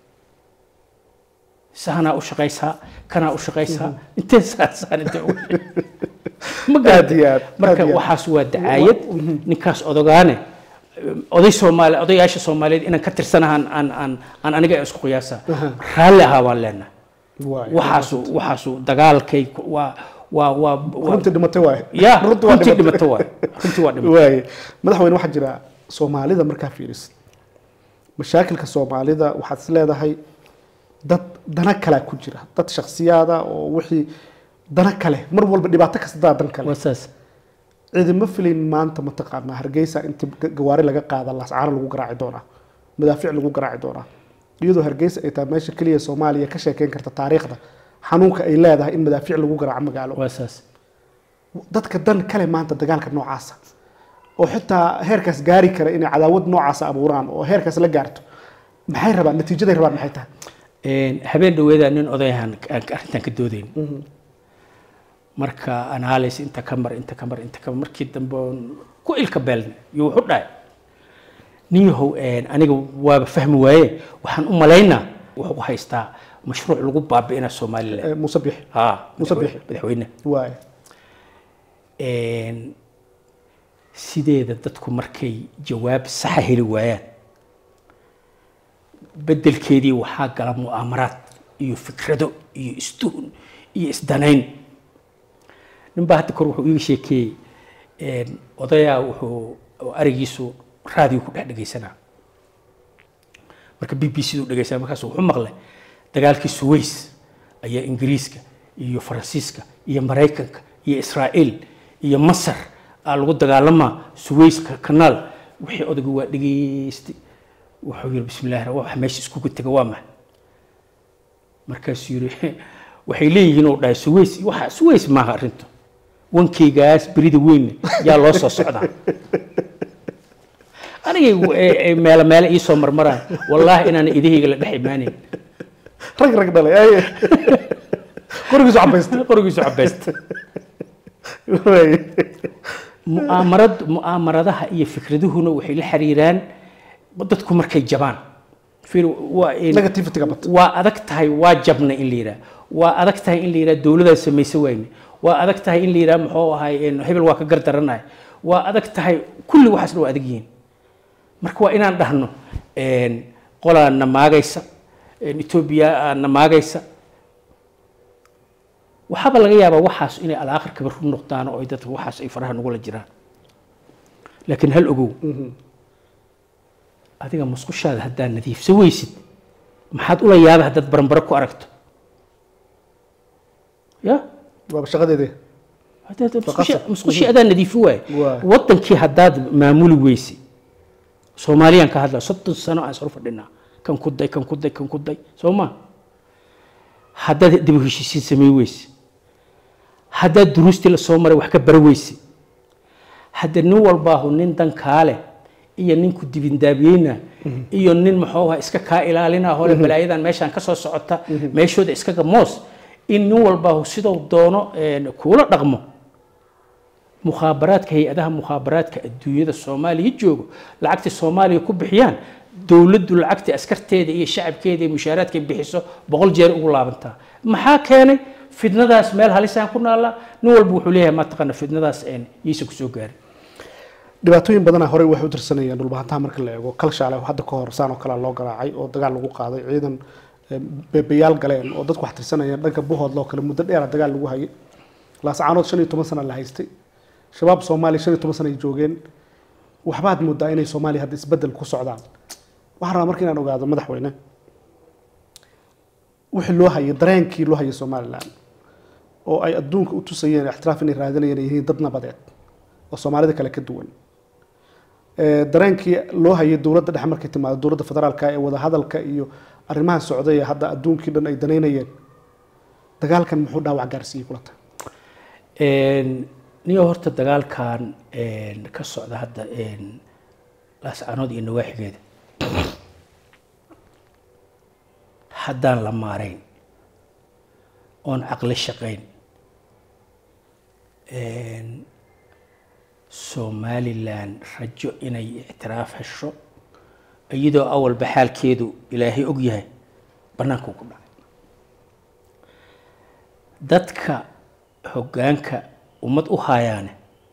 sahanaa u shaqaysaa kanaa u shaqaysaa intee saasaan intee u ma Aad iyo aad, marka aad iyo aad. waxaas waa dacaayad ninkaas odogaane oday soomaali odayaasha soomaaliyeed inaan ka tirsanahan aan aan aan aniga isku qiyaasa raalli ahaa waan leenahay waay waxaasu waxaasu dagaalkay ku- waa waa waa waa- runtii dhimatay waay ya runtii waa runtii dhimatay dhimato waay runtii waa dhimato waay madaxweyne waxaa jira soomaalida markaa fiirisid mashaakilka soomaalida waxaad is leedahay dad dana kalea ku jira dad shaksiyaada oo wixii dana kale mar walba dhibaato kasta daa dan kale waa saas ciidama filayn maanta mataqaanaa hargeysa inta gawaari laga qaada lascaano lagu garaaci doonaa madaafiic lagu garaaci doonaa iyadoo hargeysa ay tahay meesha keliya soomaaliya ka sheekeyn karta taariikhda xanuunka ay leedahay in madaafiic lagu garaaco magaalo waa saas dadka dan kale maanta dagaalka noocaasa oo xitaa heerkaas gaari kara inay cadaawad noocaasa abuuraan oo heerkaas la gaarto maxay rabaan natiijaday rabaan maxay tahay Een, habeen dhaweeda nin odayahan aan arrintan ka doodayn marka analysis inta ka mar inta ka mar inta ka mar markii dambe oon ku ilka beelnay iyo wuxu dhahay nin yahow een, aniga waaba fahmi waaye waxaan u malaynaa wuxuu haystaa mashruuc lagu baabi'ina somalilan Eh, muuse bixi ha Muuse Bixi. madaxweyne waay Een, sideeda dadku markay jawaab saxa heli waayaan beddelkeedii waxaa gala mu'aamaraad iyo fikrado iyo istuhun iyo isdanayn ninbaa hadda kor wuxuu iiga sheekeeyey een, odayaa wuxuu arigiisu raadiyo ku dhex dhegaysanaa marka b b c du dhegaysanaa markaas wuxuu maqlay dagaalkii suways ayaa ingiriiska iyo faransiiska iyo maraykanka iyo israa'iil iyo masar aa lagu dagaalamaa suwayska kanaal wixii odaygu waa dhegaystay wuxuu yidhi bismillahi ra- waxa meesha iskugu tega waa maxay markaasuu yidhi waxay leeyihiin uu dhahay suways waxa suways maaha arrintu wankeygaas berida weyn yaa loo soo socdaa anigay e- e- meelo meelo ii soo marmaraan wallaahi inaan idahayga la dhex imaanayn rag rag dhalay ay qorigiisu cabaystay qorigiisu cabaysta Waay. mu'aamarad mu'aamaradaha iyo fikraduhuna waxay la xiriiraan dadku markay jabaan fiir waa in- Negativity-ga bata. waa adag tahay waa jabna in la yidhaha waa adag tahay in la yidhaha dowladaan samaysa wayne waa adag tahay in la yidhaha muxuu ahay een, hebel waa ka gardaranahay waa adag tahay kulli waxaasna waa adag yihiin marka waa inaan dhahno een, qolaa na maagaysa een, etoobiya aa na maagaysa waxaaba laga yaabaa waxaas inay alaakhirkaba run noqdaan oo ay dadka waxaas ay faraha nagula jiraan laakiin hal ogow adiga musqushaada haddaad nadiifsan weysid maxaad ula yaaba haddaad baranbaro ku aragto ya waaba shaqadeedii haddaad musqushi- Faqasad. musqushii adaa nadiifin waaye Waay. wadankii haddaad maamuli weyse soomaaliyaan ka hadla soddon sano aan isor fadhinaa kan ku day kan ku day kan ku day soo ma haddaad dib u heshiisiin samey weyse haddaad duruustii la soo maray wax ka bara weyse hadda nin walbaahu nin dan kaale iyo ninku dibindaabiyeyna iyo nin muxuu ahaa iska kaa ilaalina hole balaayadan meeshaan ka soo socota meeshooda iskaga moos in nin walbaahu siduu doono een, kuula dhaqmo mukhaabaraadka hay-adaha mukhaabaraadka adduunyada soomaaliya joogo lacagta soomaaliya ku bixiyaan dowladdu lacagta askarteeda iyo shacabkeeda iyo mushaaraadka ay bixiso boqol jeer ugu laabantaa maxaa keenay fidnadaas meel halisaan ku naallaa nin walba wuxuu leeyahay ma taqaana fidnadaas een, yaysan kusoo gaarin dhibaatooyin badana horey waxay u tirsanayeen dhulbahantaha marka la eego kalshaale hadda ka hor saan oo kale loo garaacay oo dagaal lagu qaaday ciidan eh, beebayaal galeen oo dadku wax tirsanayeen dhanka buhoodla oo kale muddo dheera dagaal lagu hayay laascaanood shan iyo toban sana la haystay shabaab soomaaliya shan iyo toban sana ay joogeen waxbaad moodaa inay soomaaliya hadda isbedel ku socdaan waxaan rabaa marka inaan ogaado madaxweyne wixii loo hayay dareenkii loo hayay somalilan oo ay adduunka u tusayeen ixtiraaf inay raadinayeen ay yihiin dad nabadeed oo soomaalida kale ka duwan Ee, dareenkii loo hayay dowladda dhexe markay timaado dowladda federaalka ee wadahadalka iyo arrimaha socday ee hadda adduunkii dhan ay danaynayeen dagaalkan muxuu dhaawac gaarsiiyey kula tahay Een, niyo horta dagaalkan een, ka socda hadda een, laascaanood iyo nawaaxigeeda haddaan la maarayn oon caqli shaqayn een, somalilan rajo inay ictiraaf hesho iyadoo awalba xaalkeedu ilaahay og yahay bannaanka ku dhacay dadka hoggaanka ummad u haayaane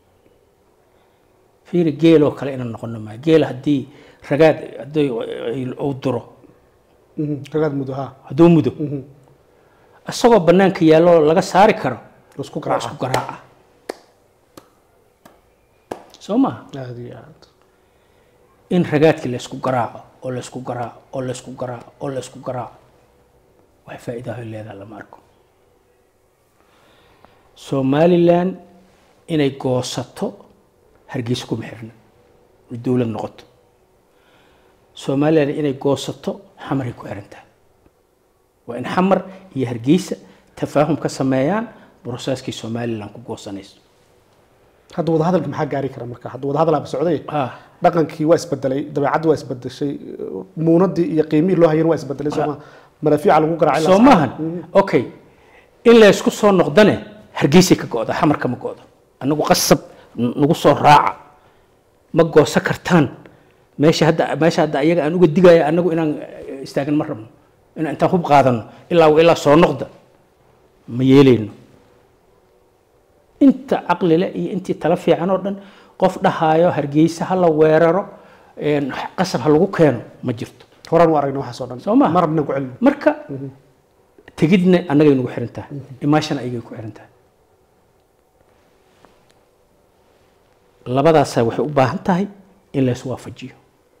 fiiri geeloo kale inaan noqono maa geel haddii ragaad haddii uu duro ragaad mudo ha hadduu mudo isagoo bannaanka yaallo laga saari karo isku waa garaaca isku garaaca soo maha aad iyo aad in ragaadkii laysku garaaco oo laysku garaaco oo laysku garaaco oo laysku garaaco wax faa'iidaho leedaha lama arko somalilan inay goosato hargeysa kuma xirna oo dowlad noqoto somalilan inay goosato xamaray ku xiran tahay waa in xamar iyo hargeysa tafaahum ka sameeyaan broseskii somalilan ku goosanayso hadda wadahadalka maxaa gaari kara marka hadda wadahadalaaba socday ah dhaqankii waa isbedelay dabeecaddi waa isbedeshay muunadii iyo qiimihii loo hayeen waa isbedelay sooma madaafiica lagu garaacay soo maahan okay in laysku soo noqdane hargeysay ka go'da xamarka ma go'do annagu qasab n- nagu soo raaca ma goosan kartaan meesha hadda meesha hadda ayaga aan uga digaya annagu inaan eh, istaagin ma rabno in intaan hub qaadano ilaa wa ilaa soo noqda ma yeelayno inta caqlile iyo intii tala fiican oo dhan qof dhahaayo hargeysa ha la weeraro een, qasab ha lagu keeno ma jirto horaan u aragna waxaas oo dhan Soo ma? ma rabna ku celino marka tegidna annagay nagu xiran tahay imaashana ayagay ku xiran tahay labadaasaa waxay u baahan tahay in la iswaafajiyo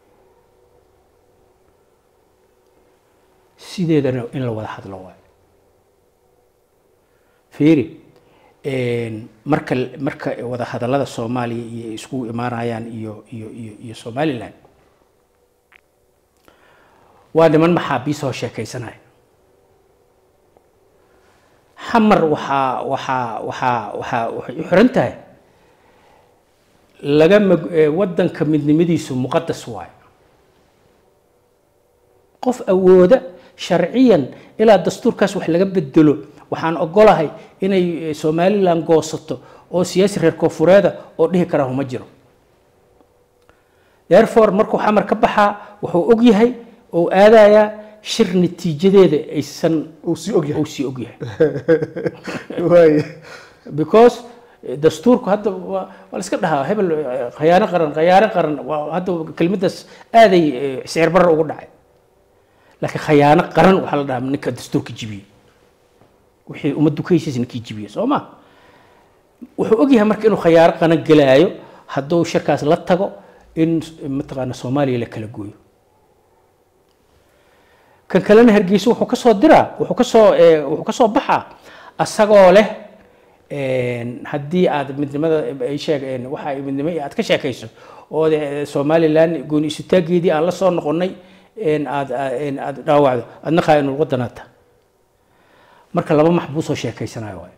sideedana in la wada hadlo waayo fiiri een, marka marka wada hadallada soomaaliya iyo iskugu imaanayaan iyo iyo iyo iyo somaliland waa niman maxaabiis oo sheekaysanaya xamar waxaa waxaa waxaa waxaa waxay u xiran tahay laga mag ee, waddanka midnimadiisu muqadas waayo qof awooda sharciyan ilaa dastuurkaas wax laga bedelo waxaan ogolahay inay eh, somaliland goosato oo siyaasi reer koonfureeda oo dhihi kara huma jiro therefore markuu xamar ka baxaa wuxuu og yahay oo aadayaa shir natiijadeeda aysan uu sii og yahay uu sii og yahay waay because eh, dastuurku hadda waa waa la iska dhahaa hebel eh, khayaano qaran khayaano qaran waa hadda kelmaddaas aaday eh, sicir barar ugu dhacay laakiin khayaano qaran waxaa la dhahaa ninka dastuurka jibiyey wixii ummaddu ka heshiis ninkii jibiyey soo ma wuxuu ogyahay marka inuu khayaano qaran gelaayo hadduu shirkaas la tago in eh, mataqaana soomaaliya la kala gooyo kan kalena hargeysa wuxuu ka soo diraa wuxuu ka soo eh, wuxuu ka soo baxaa asagoo leh een, haddii aad midnimada ay sheeg een, waxa ay midnimo aad ka sheekayso oo de- somaliland gooni isutaageedii aan la soo noqonnay een, aad een, aad dhaawacdo adna qaa'inul wadanaata marka laba maxbuus oo sheekaysanayo waayo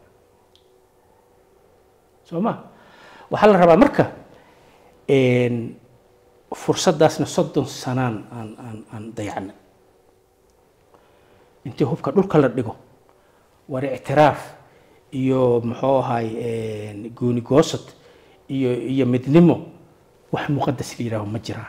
soo ma waxaa la rabaa marka een, fursaddaasna soddon sanaan aan aan aan dayacnay intii hubka dhulka la dhigo war ictiraaf iyo muxuu ahay gooni goosad iyo iyo midnimo wax muqadas la yidhaaho ma jiraan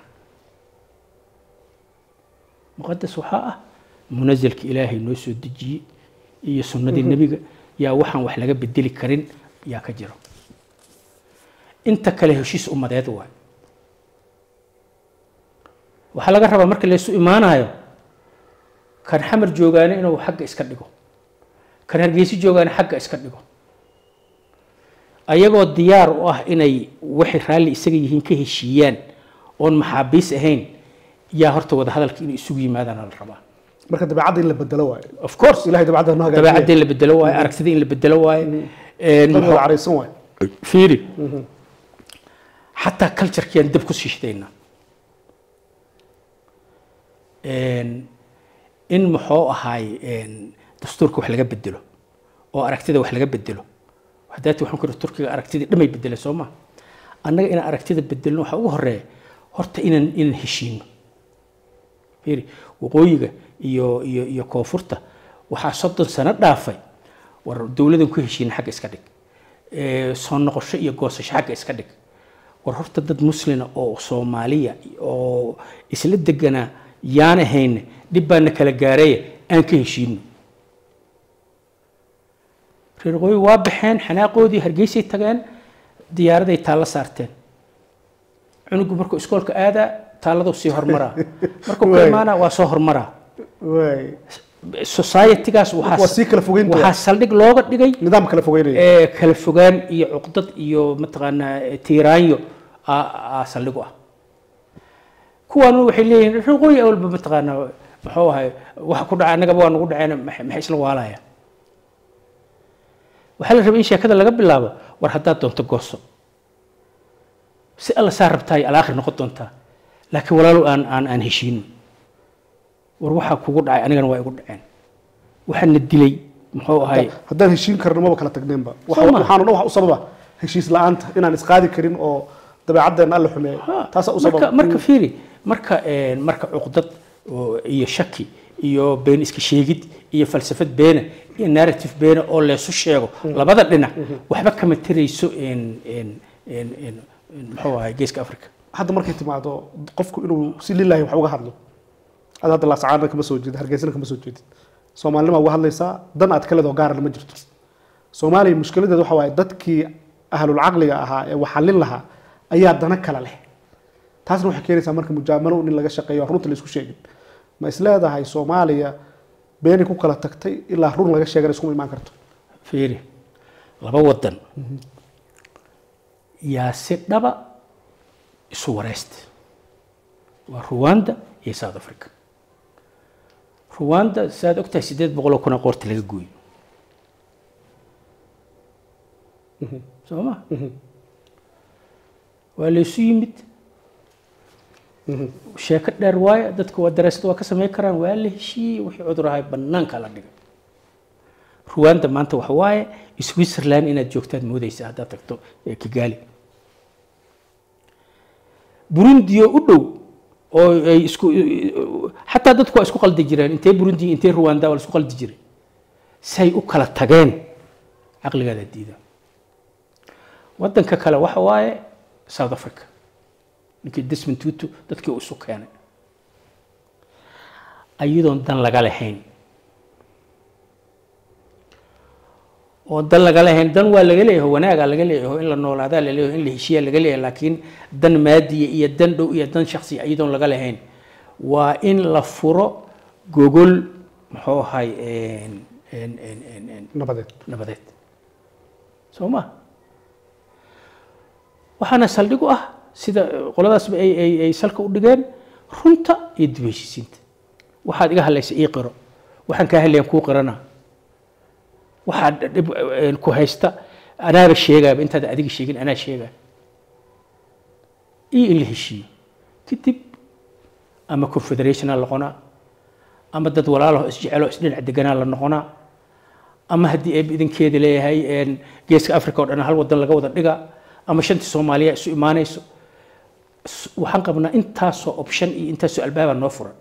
muqadas waxaa ah munazalka ilaahay noo soo dejiyey iyo sunnadii nebiga yaa waxaan wax laga bedeli karin yaa ka jiro inta kale heshiis ummadeed waay waxaa laga rabaa marka laysu imaanayo kan xamar joogaane inuu xagga iska dhigo kan hargeysi joogaane xagga iska dhigo ayagoo diyaar u ah inay waxay raalli isaga yihiin ka heshiiyaan oon maxaabiis ahayn yaa horta wada hadalka inay isugu yimaadaan la rabaa marka dabeecadda in la bedelo waayo of course ilahay dabeecadda noo hagaajiya dabeecadda in la bedelo waayo aragtida in la bedelo waayo Een, dad muxuu- wada caraysan waayo fiiri xataa culturekiyaan dab ku siishdaynaa in muxuu ahaay dastuurka wax laga bedelo oo aragtida wax laga bedelo hadaati waxaan ku ihi turkiga aragtidii dhamay bedele soo ma annaga inaan aragtida bedelno waxaa ugu horeeya horta inaan inaan heshiino fiiri waqooyiga iyo iyo iyo koonfurta waxaa soddon sano dhaafay war dowladan ku heshiina xagga iska dhig Eh, soo noqosho iyo goosasho xagga iska dhig war horta dad muslina oo soomaaliya oo isla deganaa yaan ahayne dhib baana kala gaareeya aan ka heshiino reer waqooyi waa baxeen xanaaqoodii hargeysay tageen diyaaraday taallo saarteen cunugu markuu iskoolka aadaa taalladuu sii hormaraa markuu ka Waay. imaanaa waa soo hormaraa waay societygaas waa waxaa sii kala fogeyn waxaa saldhig looga dhigay nidaam kala fogeynaya ee kala fogaan iyo cuqdad iyo mataqaanaa tiiraanyo aa aa saldhig u ah kuwaanu waxay leeyihiin reer waqooyi awalba mataqaanaa muxuu ahay waxa ku dhaca annagaba waa nagu dhaceen maxay maxay isla waalaya waxaa la rabay in sheekada laga bilaabo war haddaad doonto gooso si alla saa rabtaa ay alaakhir noqon doontaa laakiin walaalow aan aan aan heshiino war waxaa kugu dhacay anigana waa igu dhaceen waxaana dilay muxuu ahay haddaan heshiin karno maba kala tagneenba Waxa- Soo ma? waxaanu dhan wax u sababa heshiis la-aanta inaan isqaadi karin oo dabeecaddeena alla xumeeyo Ha, taasaa u marka sababa marka fiiri marka een, marka cuqdad oo- iyo shaki iyo been iska sheegid iyo falsafad beena iyo narrative beena oo leesu sheego labada dhinac waxba kama tarayso een een een een een muxuu ahay geeska africa hadda markay timaado qofku inuu si lilahi wax uga hadlo ad hadda laascaana kama soo jeedid hargeysana kama soo jeedid soomaalinima uga hadlaysaa dan aad ka leedoo gaarana ma jirto soomaaliya mushkiladeed waxa waaye dadkii ahlulcaqliga ahaa ee waxallin lahaa ayaa dana kale leh taasna waxay keenaysaa marka mujaamalo in laga shaqeeyo aan runta la isku sheegin ma is leedahay soomaaliya beenay ku kala tagtay ilaa run laga sheegana iskuma imaan karto fiiri laba wadan yaa si dhaba isu wareysta waa ruwanda iyo south africa ruwanda saaad ogtahay sideed boqoloo kuna qoorta laga gooyo soo ma waa laysu yimid sheeko dheer waayo dadka waa daraasad waa ka sameyn karaan waa la heshiiyey wixii cudur ahay banaanka la dhigay ruwanda maanta waxa waaye switzerland inaad joogtaad moodeysa haddaad tagto kigali burundiyo u dhow oo ay isku xataa dadku waa isku qaldi jireen intee burundi intee ruwanda waa la isku qaldi jiray say u kala tageen caqligaada diida wadanka kale waxa waaye south africa ninkii desmond tutu dadkii uu isu keenay ayadoon dan laga lahayn oo dan laga lahayn dan waa laga leeyahay wanaagaa laga leeyahay in la noolaadaa la leeyahay in la heshiiyaa laga leeyahay laakiin dan maadiya iyo dan dhow iyo dan shaksiya ayadoon laga lahayn waa in la furo gogol muxuu ahay nabadeed nabadeed soo ma waxaana saldhig u ah sida qoladaasba ay ay ay salka u dhigeen runta iyo dib heshiisiinta waxaad iga hadlaysa ii qiro waxaan kaa hadlayan kuu qirana waxaad dhib ku haysta anaaba sheegaaba intaad adiga sheegin anaa sheegaa iyo in la heshiiyo kadib ama confederationa noqonaa ama dad walaalaho isjecelo isdhinac deganaa la noqonaa ama haddii eeb idinkeeda leeyahay geeska africa oo dhan hal wadan laga wada dhigaa ama shantii soomaaliya isu imaanayso waxaan qabnaa intaasoo option iyo intaasoo albaabaa noo furan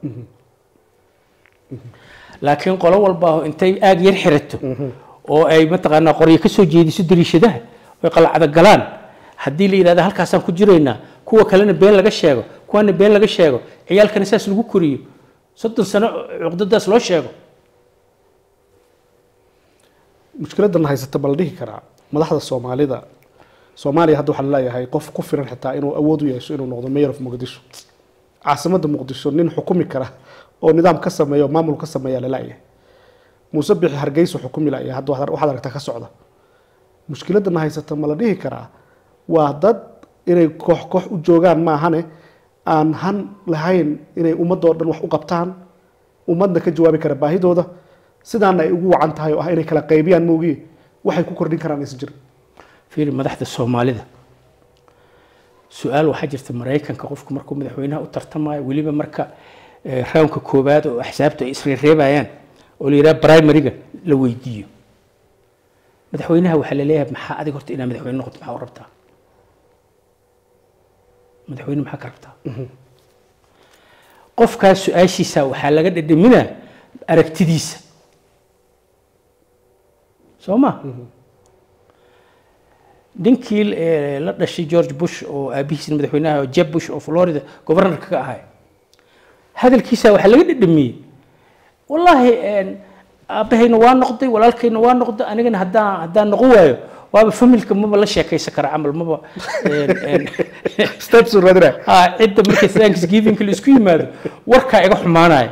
laakiin qolo walbaaho intay aag yar xirato oo ay mataqaanaa qoryo ka soo jeediso dariishadaha oy qalacda galaan haddii la yidhahda halkaasaan ku jiraynaa kuwa kalena been laga sheego kuwana been laga sheego ciyaalkana saas lagu koriyo soddon sano cuqdadaas loo sheego mushkiladan haysata ma la dhihi karaa madaxda soomaalida soomaaliya hadda waxaa laleeyahay qof ku filan xitaa inuu awood u yeesho inuu noqdo mayor of muqdisho caasimadda muqdisho nin xukumi kara oo nidaam ka sameeya oo maamul ka sameeya laleeyahay muuse bixi hargeysa xukumi laya hadda waxaad aragtaa ka socda mushkiladana haysata ma la dhihi karaa waa dad inay koox koox u joogaan maahane aan han lahayn inay ummadoo dhan wax u qabtaan ummadna ka jawaabi kara baahidooda sidaana ay ugu wacan tahay oo ah inay kala qaybiyaan moogiye waxay ku kordhin karaan aysan jirin fiiri madaxda soomaalida su-aal waxaa jirta maraykanka qofku markuu madaxweynaha u tartamayo weliba marka rawnka koowaad oo axsaabta ay isreereebayaan oo la yidhaha primariga la weydiiyo madaxweynaha waxaa la leeyahay maxaa adig horta inaa madaxweyne noqoto maxaa u rabtaa madaxweyne maxaa ka rabtaa qofkaas su-aashiisa waxaa laga dhadhaminaa aragtidiisa soo ma ninkii la dhashay george bush oo aabihiisna madaxweynaha jeb bush oo florida governorka ka ahay hadalkiisa waxaa laga dhadhamiyey wallaahi aabbahayna waa noqday walaalkayna waa noqday anigana haddaan haddaan noqon waayo waaba familka maba la sheekaysan kara camal maba steps raadina ha cidda markay thanksgivingka la isku yimaado warkaa iga xumaanaya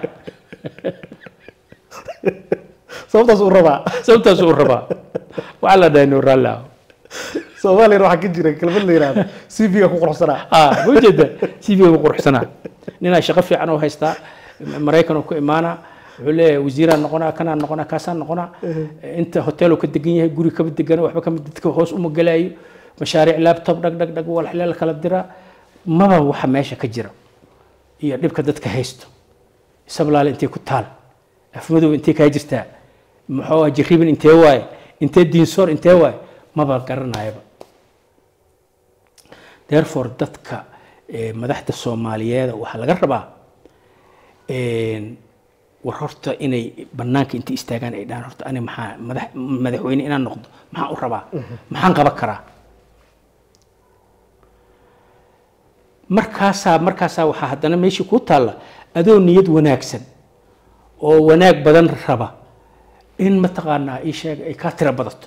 sababtaas uu rabaa sababtaas uu rabaa waxaa la dhahay no raallah soomaaliyana waxaa ka jira kelmad la yihahdo c v ga ku quruxsanaa ah ma jeeda c v ga quruxsanaa ninaa shaqo fiican oo haystaa maraykan oo ku imaanaa wuxuu leeyahay wasiiraan noqonaa kanaan noqonaa kaasaan noqonaa inta hotel ka degan yahay guri kama degana waxba kama dadka hoos uma galaayo mashaariic laptop dhag dhag dhag walxile la kala diraa maba waxa meesha ka jira iyo dhibka dadka haysto sablaale intee ku taal afmadow intee kaa jirtaa muxuu jariban intee waaye intee diinsoor intee waaye maba garanayaba therefore dadka madaxda soomaaliyeed waxaa laga rabaa war horta inay banaanka intay istaagaan ay dhahaan horta ani maxaa madax madaxweyne inaan noqdo maxaan u rabaa maxaan qaban karaa markaasaa markaasaa waxaa haddana meeshii kuu taalla adoo niyad wanaagsan oo wanaag badan raba in mataqaanaa ii sheeg ay kaa tira badato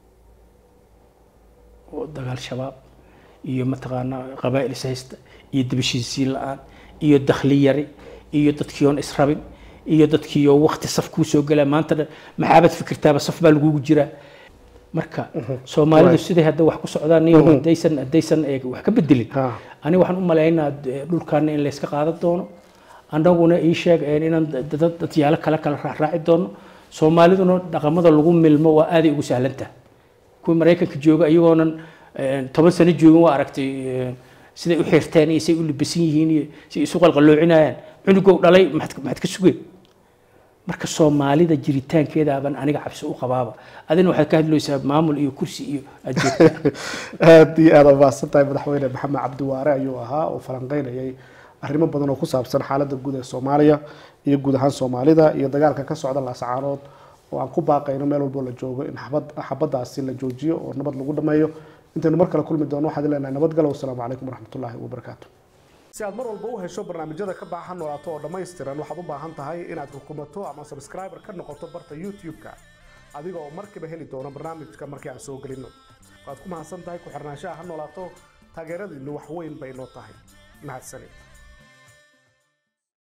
oo dagaal shabaab iyo mataqaanaa qabaa'il is haysta iyo dibashiisiin la-aan iyo dakhli yari iyo dadkii oon israbin iyo dadkii oo wakti saf kuu soo gelaa maanta dhan maxaabad fikirtaaba saf baa lagugu jiraa marka soomaalidu siday hadda wax ku socdaan iyo haddaysan haddaysan ee wax ka bedelin Ha. aniga waxaan u malaynaa dhulkaana in layska qaadan doono annaguna ii sheeg een inaan dad dadyaalo kale kala raacraaci doono soomaaliduna dhaqamada lagu milmo waa aaday ugu sahlantaha kuwii maraykanka jooga iyagoonan een, toban sano joogin waa aragtay een, siday u xirteen iyo say u libisan yihiin iyo say isu qalqaloocinayaan cunugow dhalay maxaad maxaad ka sugeen marka soomaalida jiritaankeeda baan aniga cabsi u qabaaba adina waxaad ka hadlaysaa maamul iyo kursi iyo aad joogtaa aad iyo aad umahadsan tahay madaxweyne maxamed cabdiwaare ayuu ahaa oo falanqeynayay arrimo badan oo ku saabsan xaaladda guud ee soomaaliya iyo guud ahaan soomaalida iyo dagaalka ka socda laascaanood oo aan ku baaqayno meel walbo la joogo in xabad xabadaasi la joojiyo oo nabad lagu dhameeyo intaynu mar kale kulmi doono waxaad leenahay nabadgalo wasalaamu calaykum waraxmatullaahi wabarakaatu si aad mar walba u hesho barnaamijyada ka baaxa noolaato oo dhammaystiran waxaad u baahan tahay inaad rukumato ama subscriber ka noqoto barta youtube-ka adiga oo markiiba heli doono barnaamijka markii aan soo gelino waad ku mahadsan tahay ku xirnaanshaha ha noolaato taageeradiinnu wax weyn bay noo tahay mahadsanid